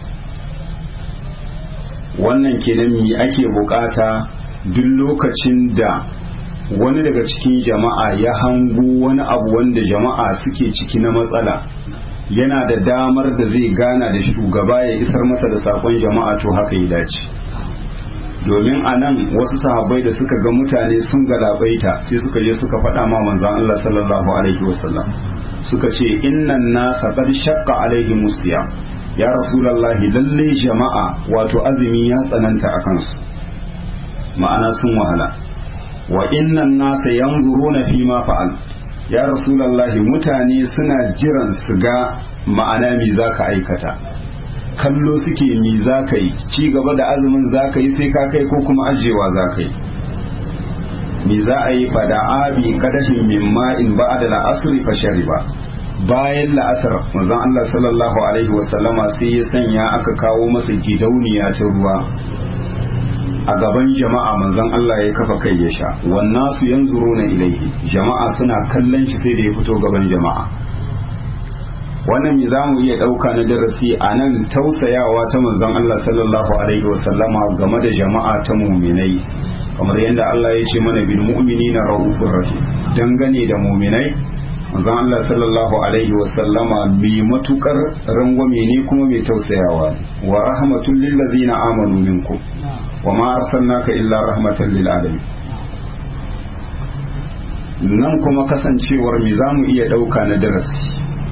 wannan kenan me ake bukata duk lokacin da wani daga cikin jama'a ya hango wani abu wanda jama'a suke ciki na matsala yana da damar da zai gana da shugaba ya isar masa da sakon jama'a to haka ya dace domin a nan wasu sahabbai da suka ga mutane sun galabaita sai suka je suka faɗa ma manzan Allah sallallahu alaihi wasallam suka ce innan nasa qad shaqqa alaihi musiya ya rasulullahi lalle jama'a wato azumi ya tsananta a kansu ma'ana sun wahala wa innan nasa yanzuruna fi ma fa'al ya rasulullahi mutane suna jiran su ga ma'ana me zaka aikata kallo suke mi zaka yi ci gaba da azumin zaka yi sai ka kai ko kuma ajewa zaka yi me za a yi fada abi kadahin min ma'in ba'da al-asri fa shariba bayan la'asar manzon Allah sallallahu alaihi wasallama sai ya sanya aka kawo masa gidauniya ta ruwa a gaban jama'a manzon Allah ya kafa kai ya sha wannan su yanzuruna ilaihi jama'a suna kallon shi sai da ya fito gaban jama'a wannan me zamu iya dauka na darasi a nan tausayawa ta manzon Allah sallallahu alaihi wasallama game da jama'a ta muminai kamar yadda Allah ya ce mana bil mu'minina raufur rahim dangane da muminai manzon Allah sallallahu alaihi wasallama mai matukar rangwame ne kuma mai tausayawa wa rahmatul lil ladzina amanu minkum wa ma arsalnaka illa rahmatan lil alamin nan kuma kasancewar me zamu iya dauka na darasi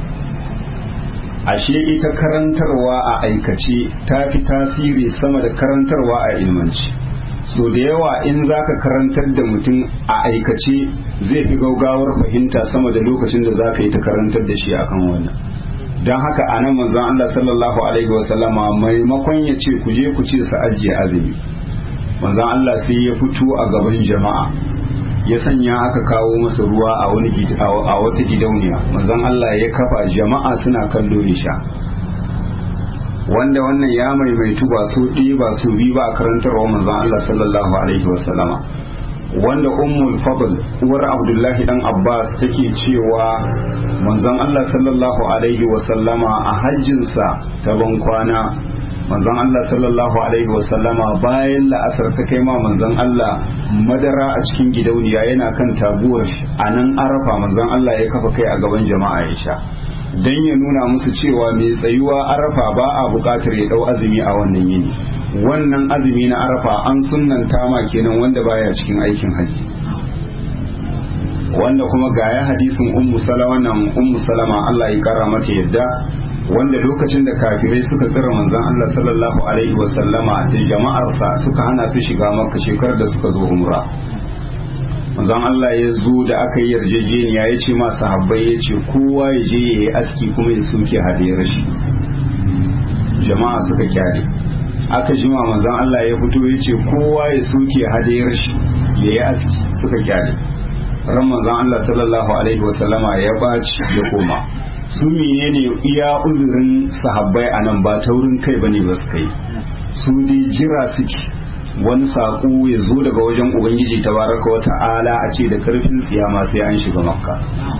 ashe ita karantarwa a aikace ta fi tasiri sama da karantarwa a ilmanci so da yawa in zaka karantar da mutum a aikace zai fi gaugawar fahimta sama da lokacin da zaka yi ta karantar da shi akan wannan don haka a nan manzon Allah sallallahu alaihi wasallama maimakon ya ce ku je ku ce su ajiye azumi manzon Allah sai ya fito a gaban jama'a ya sanya aka kawo masa ruwa a wani a wata gidauniya manzon Allah ya kafa jama'a suna kallo ya sha wanda wannan ya maimaitu ba su ɗaya ba su bi ba a karantarwa manzon Allah sallallahu alaihi wasallama wanda ummul fadl uwar abdullahi dan abbas take cewa manzon Allah sallallahu alaihi wasallama a hajjinsa ta ban kwana manzon Allah sallallahu alaihi wasallama bayan la'asar ta kai ma manzon Allah madara a cikin gidauniya yana kan taguwar shi a nan arafa manzon Allah ya kafa kai a gaban jama'a ya sha dan ya nuna musu cewa mai tsayuwa arafa ba a buƙatar ya dau azumi a wannan yini wannan azumi na arafa an sunnanta ma kenan wanda baya cikin aikin haji wanda kuma gaya hadisin ummu salama nan ummu salama Allah ya kara mata yadda wanda lokacin da kafirai suka tsira manzon Allah sallallahu alaihi wa sallama da jama'arsa suka hana su shiga makka shekarar da suka zo umra manzon Allah ya zo da aka yi yarjejeniya ya ce ma sahabbai ya ce kowa ya je ya yi aski kuma ya soke hadiyar shi jama'a suka kyale aka jima manzon Allah ya fito ya ce kowa ya soke hadiyar shi ya yi aski suka kyale ran manzon Allah sallallahu alaihi wasallama ya baci ya koma su menene iya uzurin sahabbai a nan ba taurin kai bane ba su kai su dai jira suke wani saƙo ya zo daga wajen ubangiji tabaraka wa ta'ala a ce da karfin tsiyama sai an shiga makka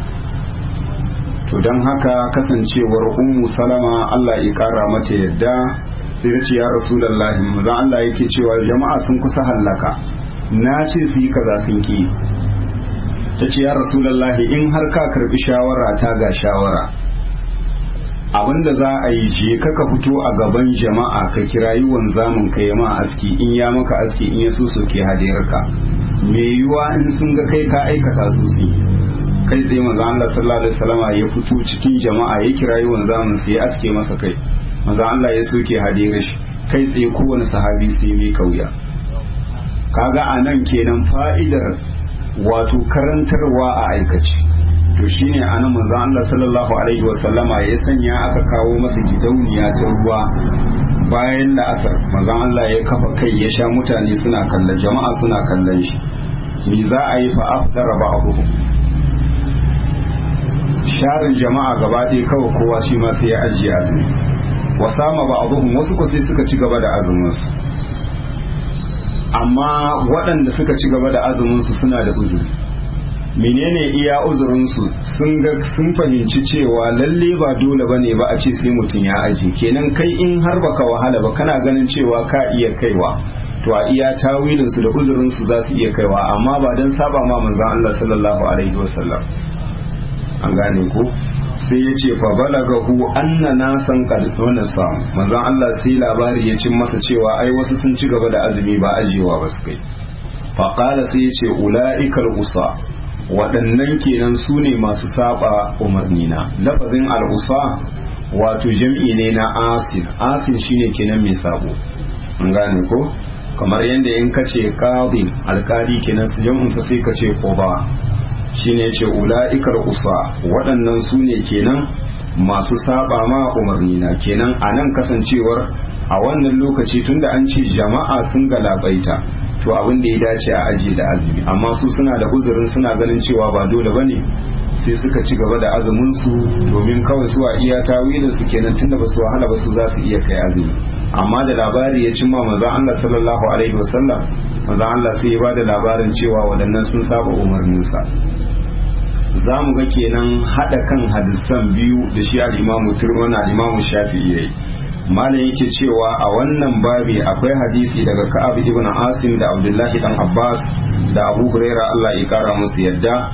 to don haka kasancewar ummu salama Allah ya kara mata yadda sai ta ce ya rasulullahi manzon Allah yake cewa jama'a sun kusa hallaka na ce su yi kaza sun ki ta ce ya rasulallahi in har ka karbi shawara ta ga shawara abinda za a yi je ka ka fito a gaban jama'a ka kirayi wanzamin ka yi ma aski in ya maka aski in ya so soke hadiyarka me yiwa in sun ga kai ka aikata su su kai tsaye manzo Allah sallallahu alaihi wasallama ya fito cikin jama'a ya kirayi wanzamin sai ya aske masa kai manzo Allah ya soke hadiyar shi kai tsaye kowane sahabi sai mai kauya kaga anan kenan fa'idar wato karantarwa a aikace to shine anan manzo Allah sallallahu alaihi wa sallama ya sanya aka kawo masa gidauniya ta ruwa bayan da asar manzo Allah ya kafa kai ya sha mutane suna kallon jama'a suna kallon shi me za a yi fa afdara ba'dhum sharin jama'a gaba ɗaya kawai kowa shi ma sai ya ajiye azumi wasama ba'dhum wasu ko sai suka ci gaba da azumin su amma waɗanda suka ci gaba da azuminsu suna da uzuri menene iya uzurinsu sun ga sun fahimci cewa lalle ba dole bane ba a ce sai mutum ya aji kenan kai in har baka wahala ba kana ganin cewa ka iya kaiwa to a iya tawilin su da uzurin su za su iya kaiwa amma ba dan saba ma manzon Allah sallallahu alaihi wasallam an gane ko sai ya ce fa balagahu anna nasan qad sa manzon Allah sai labari ya cin masa cewa ai wasu sun ci gaba da azumi ba ajiyewa ba su kai fa qala sai ya ce ulaikal usa waɗannan kenan su ne masu saba umarnina lafazin al'usa wato jam'i ne na asin asin shine kenan mai sabo an gane ko kamar yadda in ka ce qadin alkali kenan jam'unsa sai ka ce quba shine ce ula'ikar usa waɗannan su ne kenan masu saba ma umarnina kenan a nan kasancewar a wannan lokaci tunda an ce jama'a sun galabaita to abin da ya dace a ajiye da azumi amma su suna da uzurin suna ganin cewa ba dole bane sai suka ci gaba da azumin su domin kawai su a iya tawilin su kenan tunda ba su wahala ba su za su iya kai azumi amma da labari ya cimma manzon Allah sallallahu alaihi wasallam manzon Allah sai ya ba da labarin cewa waɗannan sun saba umarninsa za mu ga kenan haɗa kan hadisan biyu da shi al-imamu turmana al-imamu shafi'i yayi malam yake cewa a wannan babi akwai hadisi daga ka'ab ibn asim da abdullahi dan abbas da abu huraira Allah ya kara musu yadda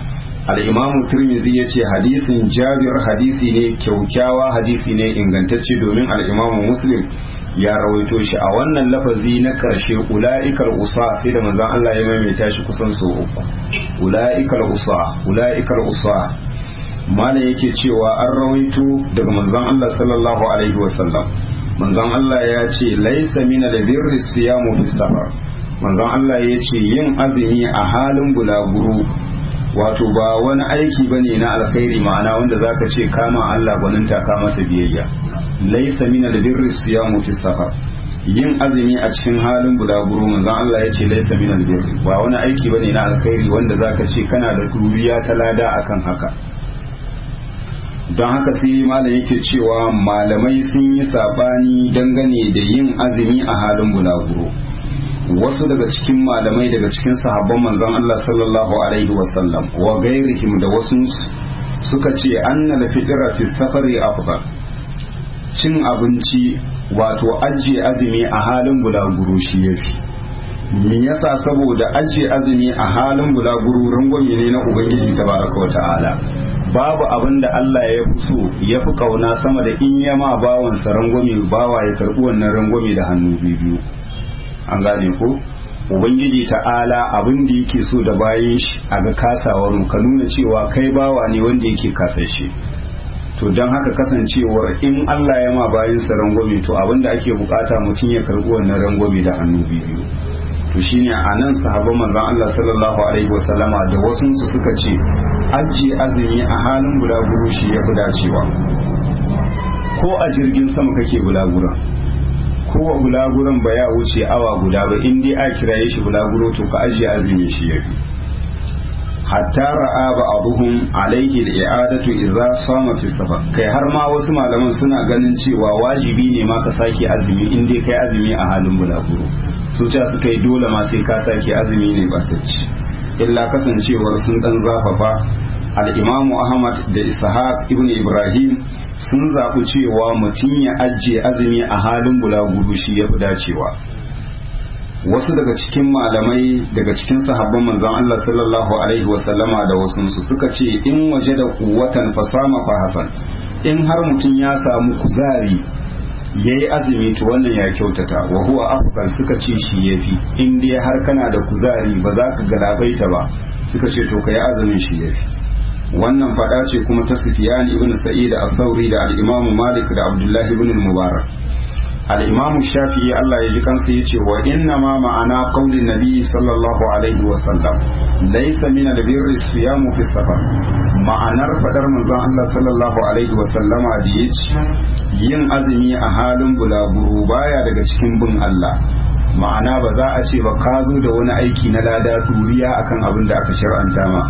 al'imamu turmizi ya ce hadisin jabir hadisi ne kyaukyawa hadisi ne ingantacce domin al'imamu muslim ya rawaito shi a wannan lafazi na ƙarshe ula'ikar usa sai da manzan Allah ya maimaita shi kusan sau uku ula'ikar usa ula'ikar usa malam yake cewa an rawaito daga manzan Allah sallallahu alaihi wasallam manzan Allah ya ce laisa mina da birri siyamu fi safar manzan Allah ya ce yin azumi a halin bulaguro wato ba wani aiki bane na alkhairi ma'ana wanda zaka ce kama Allah gwaninta ka masa biyayya laisa mina da birri siyamu fi safar yin azumi a cikin halin bulaguro manzon Allah ya ce laisa mina da birri ba wani aiki bane na alkhairi wanda zaka ce kana da duriya ta lada akan haka don haka sai malam yake cewa malamai sun yi sabani dangane da yin azumi a halin bulaguro wasu daga cikin malamai daga cikin sahabban manzon Allah sallallahu alaihi wasallam wa gairihim da wasu suka ce anna la fitra fi safari afdal cin abinci wato ajiye azumi a halin bulaguro shi yafi me yasa saboda ajiye azumi a halin bulaguro rangwame ne na ubangiji tabaraka wa ta'ala babu abin da Allah ya fi so ya fi kauna sama da in yama bawansa rangwame bawa ya karɓi wannan rangwame da hannu biyu an gane ko ubangiji ta'ala abin da yake so da bayan shi a ga kasawar mu ka nuna cewa kai bawa ne wanda yake kasashe to don haka kasancewar in Allah ya ma bayan sa rangwame to abin da ake bukata mutum ya karɓi wannan rangwame da hannu biyu to shine a nan sahabban manzon Allah sallallahu alaihi wasallama da wasu su suka ce ajiye azumi a halin bulaguro shi ya fi dacewa ko a jirgin sama kake bulagura ko a bulaguran ba ya wuce awa guda ba in dai a kiraye shi bulaguro to ka ajiye azumi shi ya fi hatta ra'a ba abuhum alaihi al-i'adatu idza sama fi safar kai har ma wasu malaman suna ganin cewa wajibi ne ma ka sake azumi in dai kai azumi a halin bulaguro su ce suka yi dole ma sai ka sake azumi ne ba ta ci illa kasancewar sun dan zafafa al-imamu ahmad da ishaq ibn ibrahim sun zaɓi cewa mutum ya ajiye azumi a halin bulaguro shi ya fi dacewa wasu daga cikin malamai daga cikin sahabban manzon Allah sallallahu alaihi wasallama da wasu su suka ce in waje da kuwatan fasama fa hasan in har mutum ya samu kuzari yayi azumi to wannan ya kyautata wa huwa afdal suka ce shi yafi in dai har kana da kuzari ba za ka galabaita ba suka ce to kai azumin shi yafi wannan fada ce kuma ta Sufyan ibn Sa'id al-Thawri da al-Imam Malik da Abdullah ibn al-Mubarak al-Imam Shafi'i Allah ya ji kansa yace wa inna ma ma'ana qaulin nabi sallallahu alaihi wa sallam laysa min al-birri siyamu fi safar ma'anar fadar manzon Allah sallallahu alaihi wa sallama da yace yin azumi a halin bulaguro baya daga cikin bin Allah ma'ana ba za a ce ba ka zo da wani aiki na lada duriya akan abin da aka shar'anta ma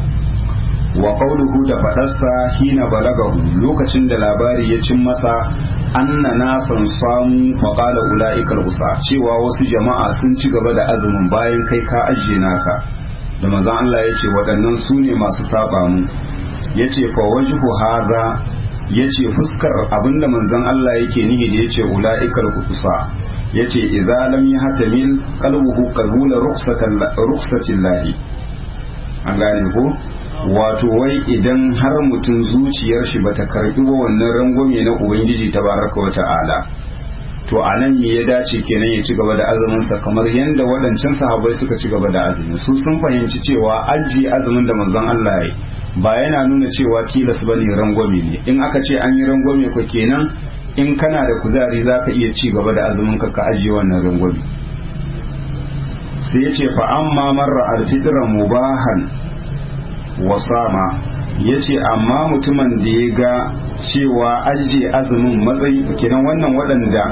wa qawluhu da faɗarsa hina balagahu lokacin da labari ya cin masa anna nasan samu wa qala ulaikal usa cewa wasu jama'a sun ci gaba da azumin bayan kai ka ajiye naka da manzon Allah yace waɗannan su ne masu saba mu yace fa wajhu haza yace fuskar abinda manzon Allah yake nihi da yace ulaikal usa yace idza lam yahtamil qalbuhu qabula rukhsatan rukhsatillahi an gane ko wato wai idan har mutum zuciyar shi bata karbi wa wannan rangwame na ubangiji tabaraka wa ta'ala to a nan me ya dace kenan ya ci gaba da azumin sa kamar yadda waɗancan sahabbai suka ci gaba da azumi su sun fahimci cewa aji azumin da manzon Allah ya ba yana nuna cewa tilas bane rangwame ne in aka ce an yi rangwame ko kenan in kana da kuzari zaka iya ci gaba da azumin ka ka ajiye wannan rangwame sai ya ce fa amma marra al-fitra mubahan wasama ya ce amma mutumin da ya ga cewa ajiye azumin matsayi kenan wannan waɗanda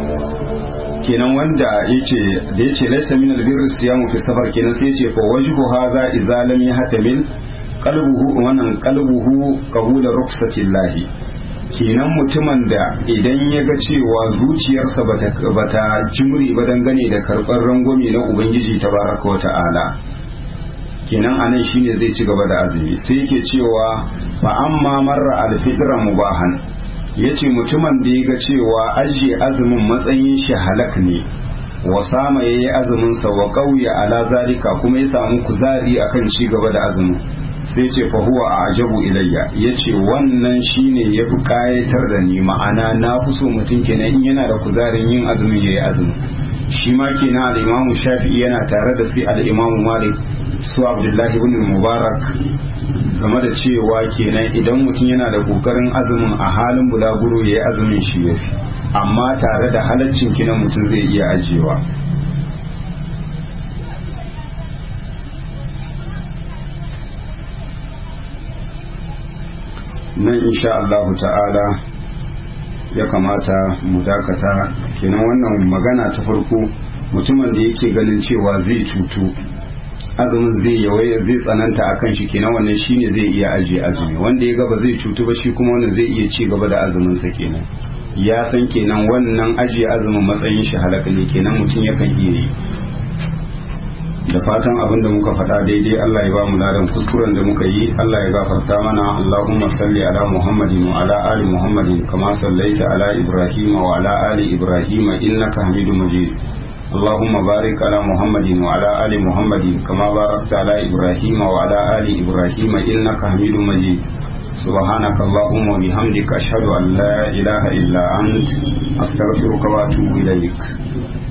kenan wanda yace da yace laysa min albirri siyamu fi safar kenan sai yace fa wajhu hadha idza lam yahtamil qalbuhu wannan qalbuhu qabula rukhsatillahi kenan mutumin da idan ya ga cewa zuciyarsa bata bata jimri ba dangane da karɓar rangwame na ubangiji tabaraka wa ta'ala kenan anan shine zai ci gaba da azumi sai yake cewa fa amma marra alfitra mubahan yace mutumin da ya ga cewa ajiye azumin matsayin shi halak ne wa sama yayi azumin sa wa qawya ala zalika kuma ya samu kuzari akan ci gaba da azumin sai ce fa huwa a ajabu ilayya ya ce wannan shine ya fi kayatar da ni ma'ana na fi so mutum kenan in yana da kuzarin yin azumin ya yi azumin shi ma kenan al'imamu shafi'i yana tare da sai al'imamu malik su abdullahi ibn mubarak game da cewa kenan idan mutum yana da kokarin azumin a halin bulaguro ya yi azumin shi ya fi amma tare da halaccin kinan mutum zai iya ajiyewa nan insha Allahu ta'ala ya kamata mu dakata kenan wannan magana ta farko mutumin da yake ganin cewa zai cutu azumin zai yawaye zai tsananta a kan shi kenan wannan shine zai iya ajiye azumi wanda ya gaba zai cutu ba shi kuma wannan zai iya ci gaba da azumin sa kenan ya san kenan wannan ajiye azumin matsayin shi halaka ne kenan mutum yakan iya yi da fatan abin da muka faɗa daidai Allah ya ba mu ladan kuskuren da muka yi Allah ya gafarta mana Allahumma salli ala Muhammadin wa ala ali Muhammadin kama sallaita ala Ibrahim wa ala ali Ibrahim innaka Hamidum Majid اللهم بارك على محمد وعلى آل محمد كما باركت على إبراهيم وعلى آل إبراهيم إنك حميد مجيد سبحانك اللهم وبحمدك أشهد أن لا إله إلا أنت أستغفرك وأتوب إليك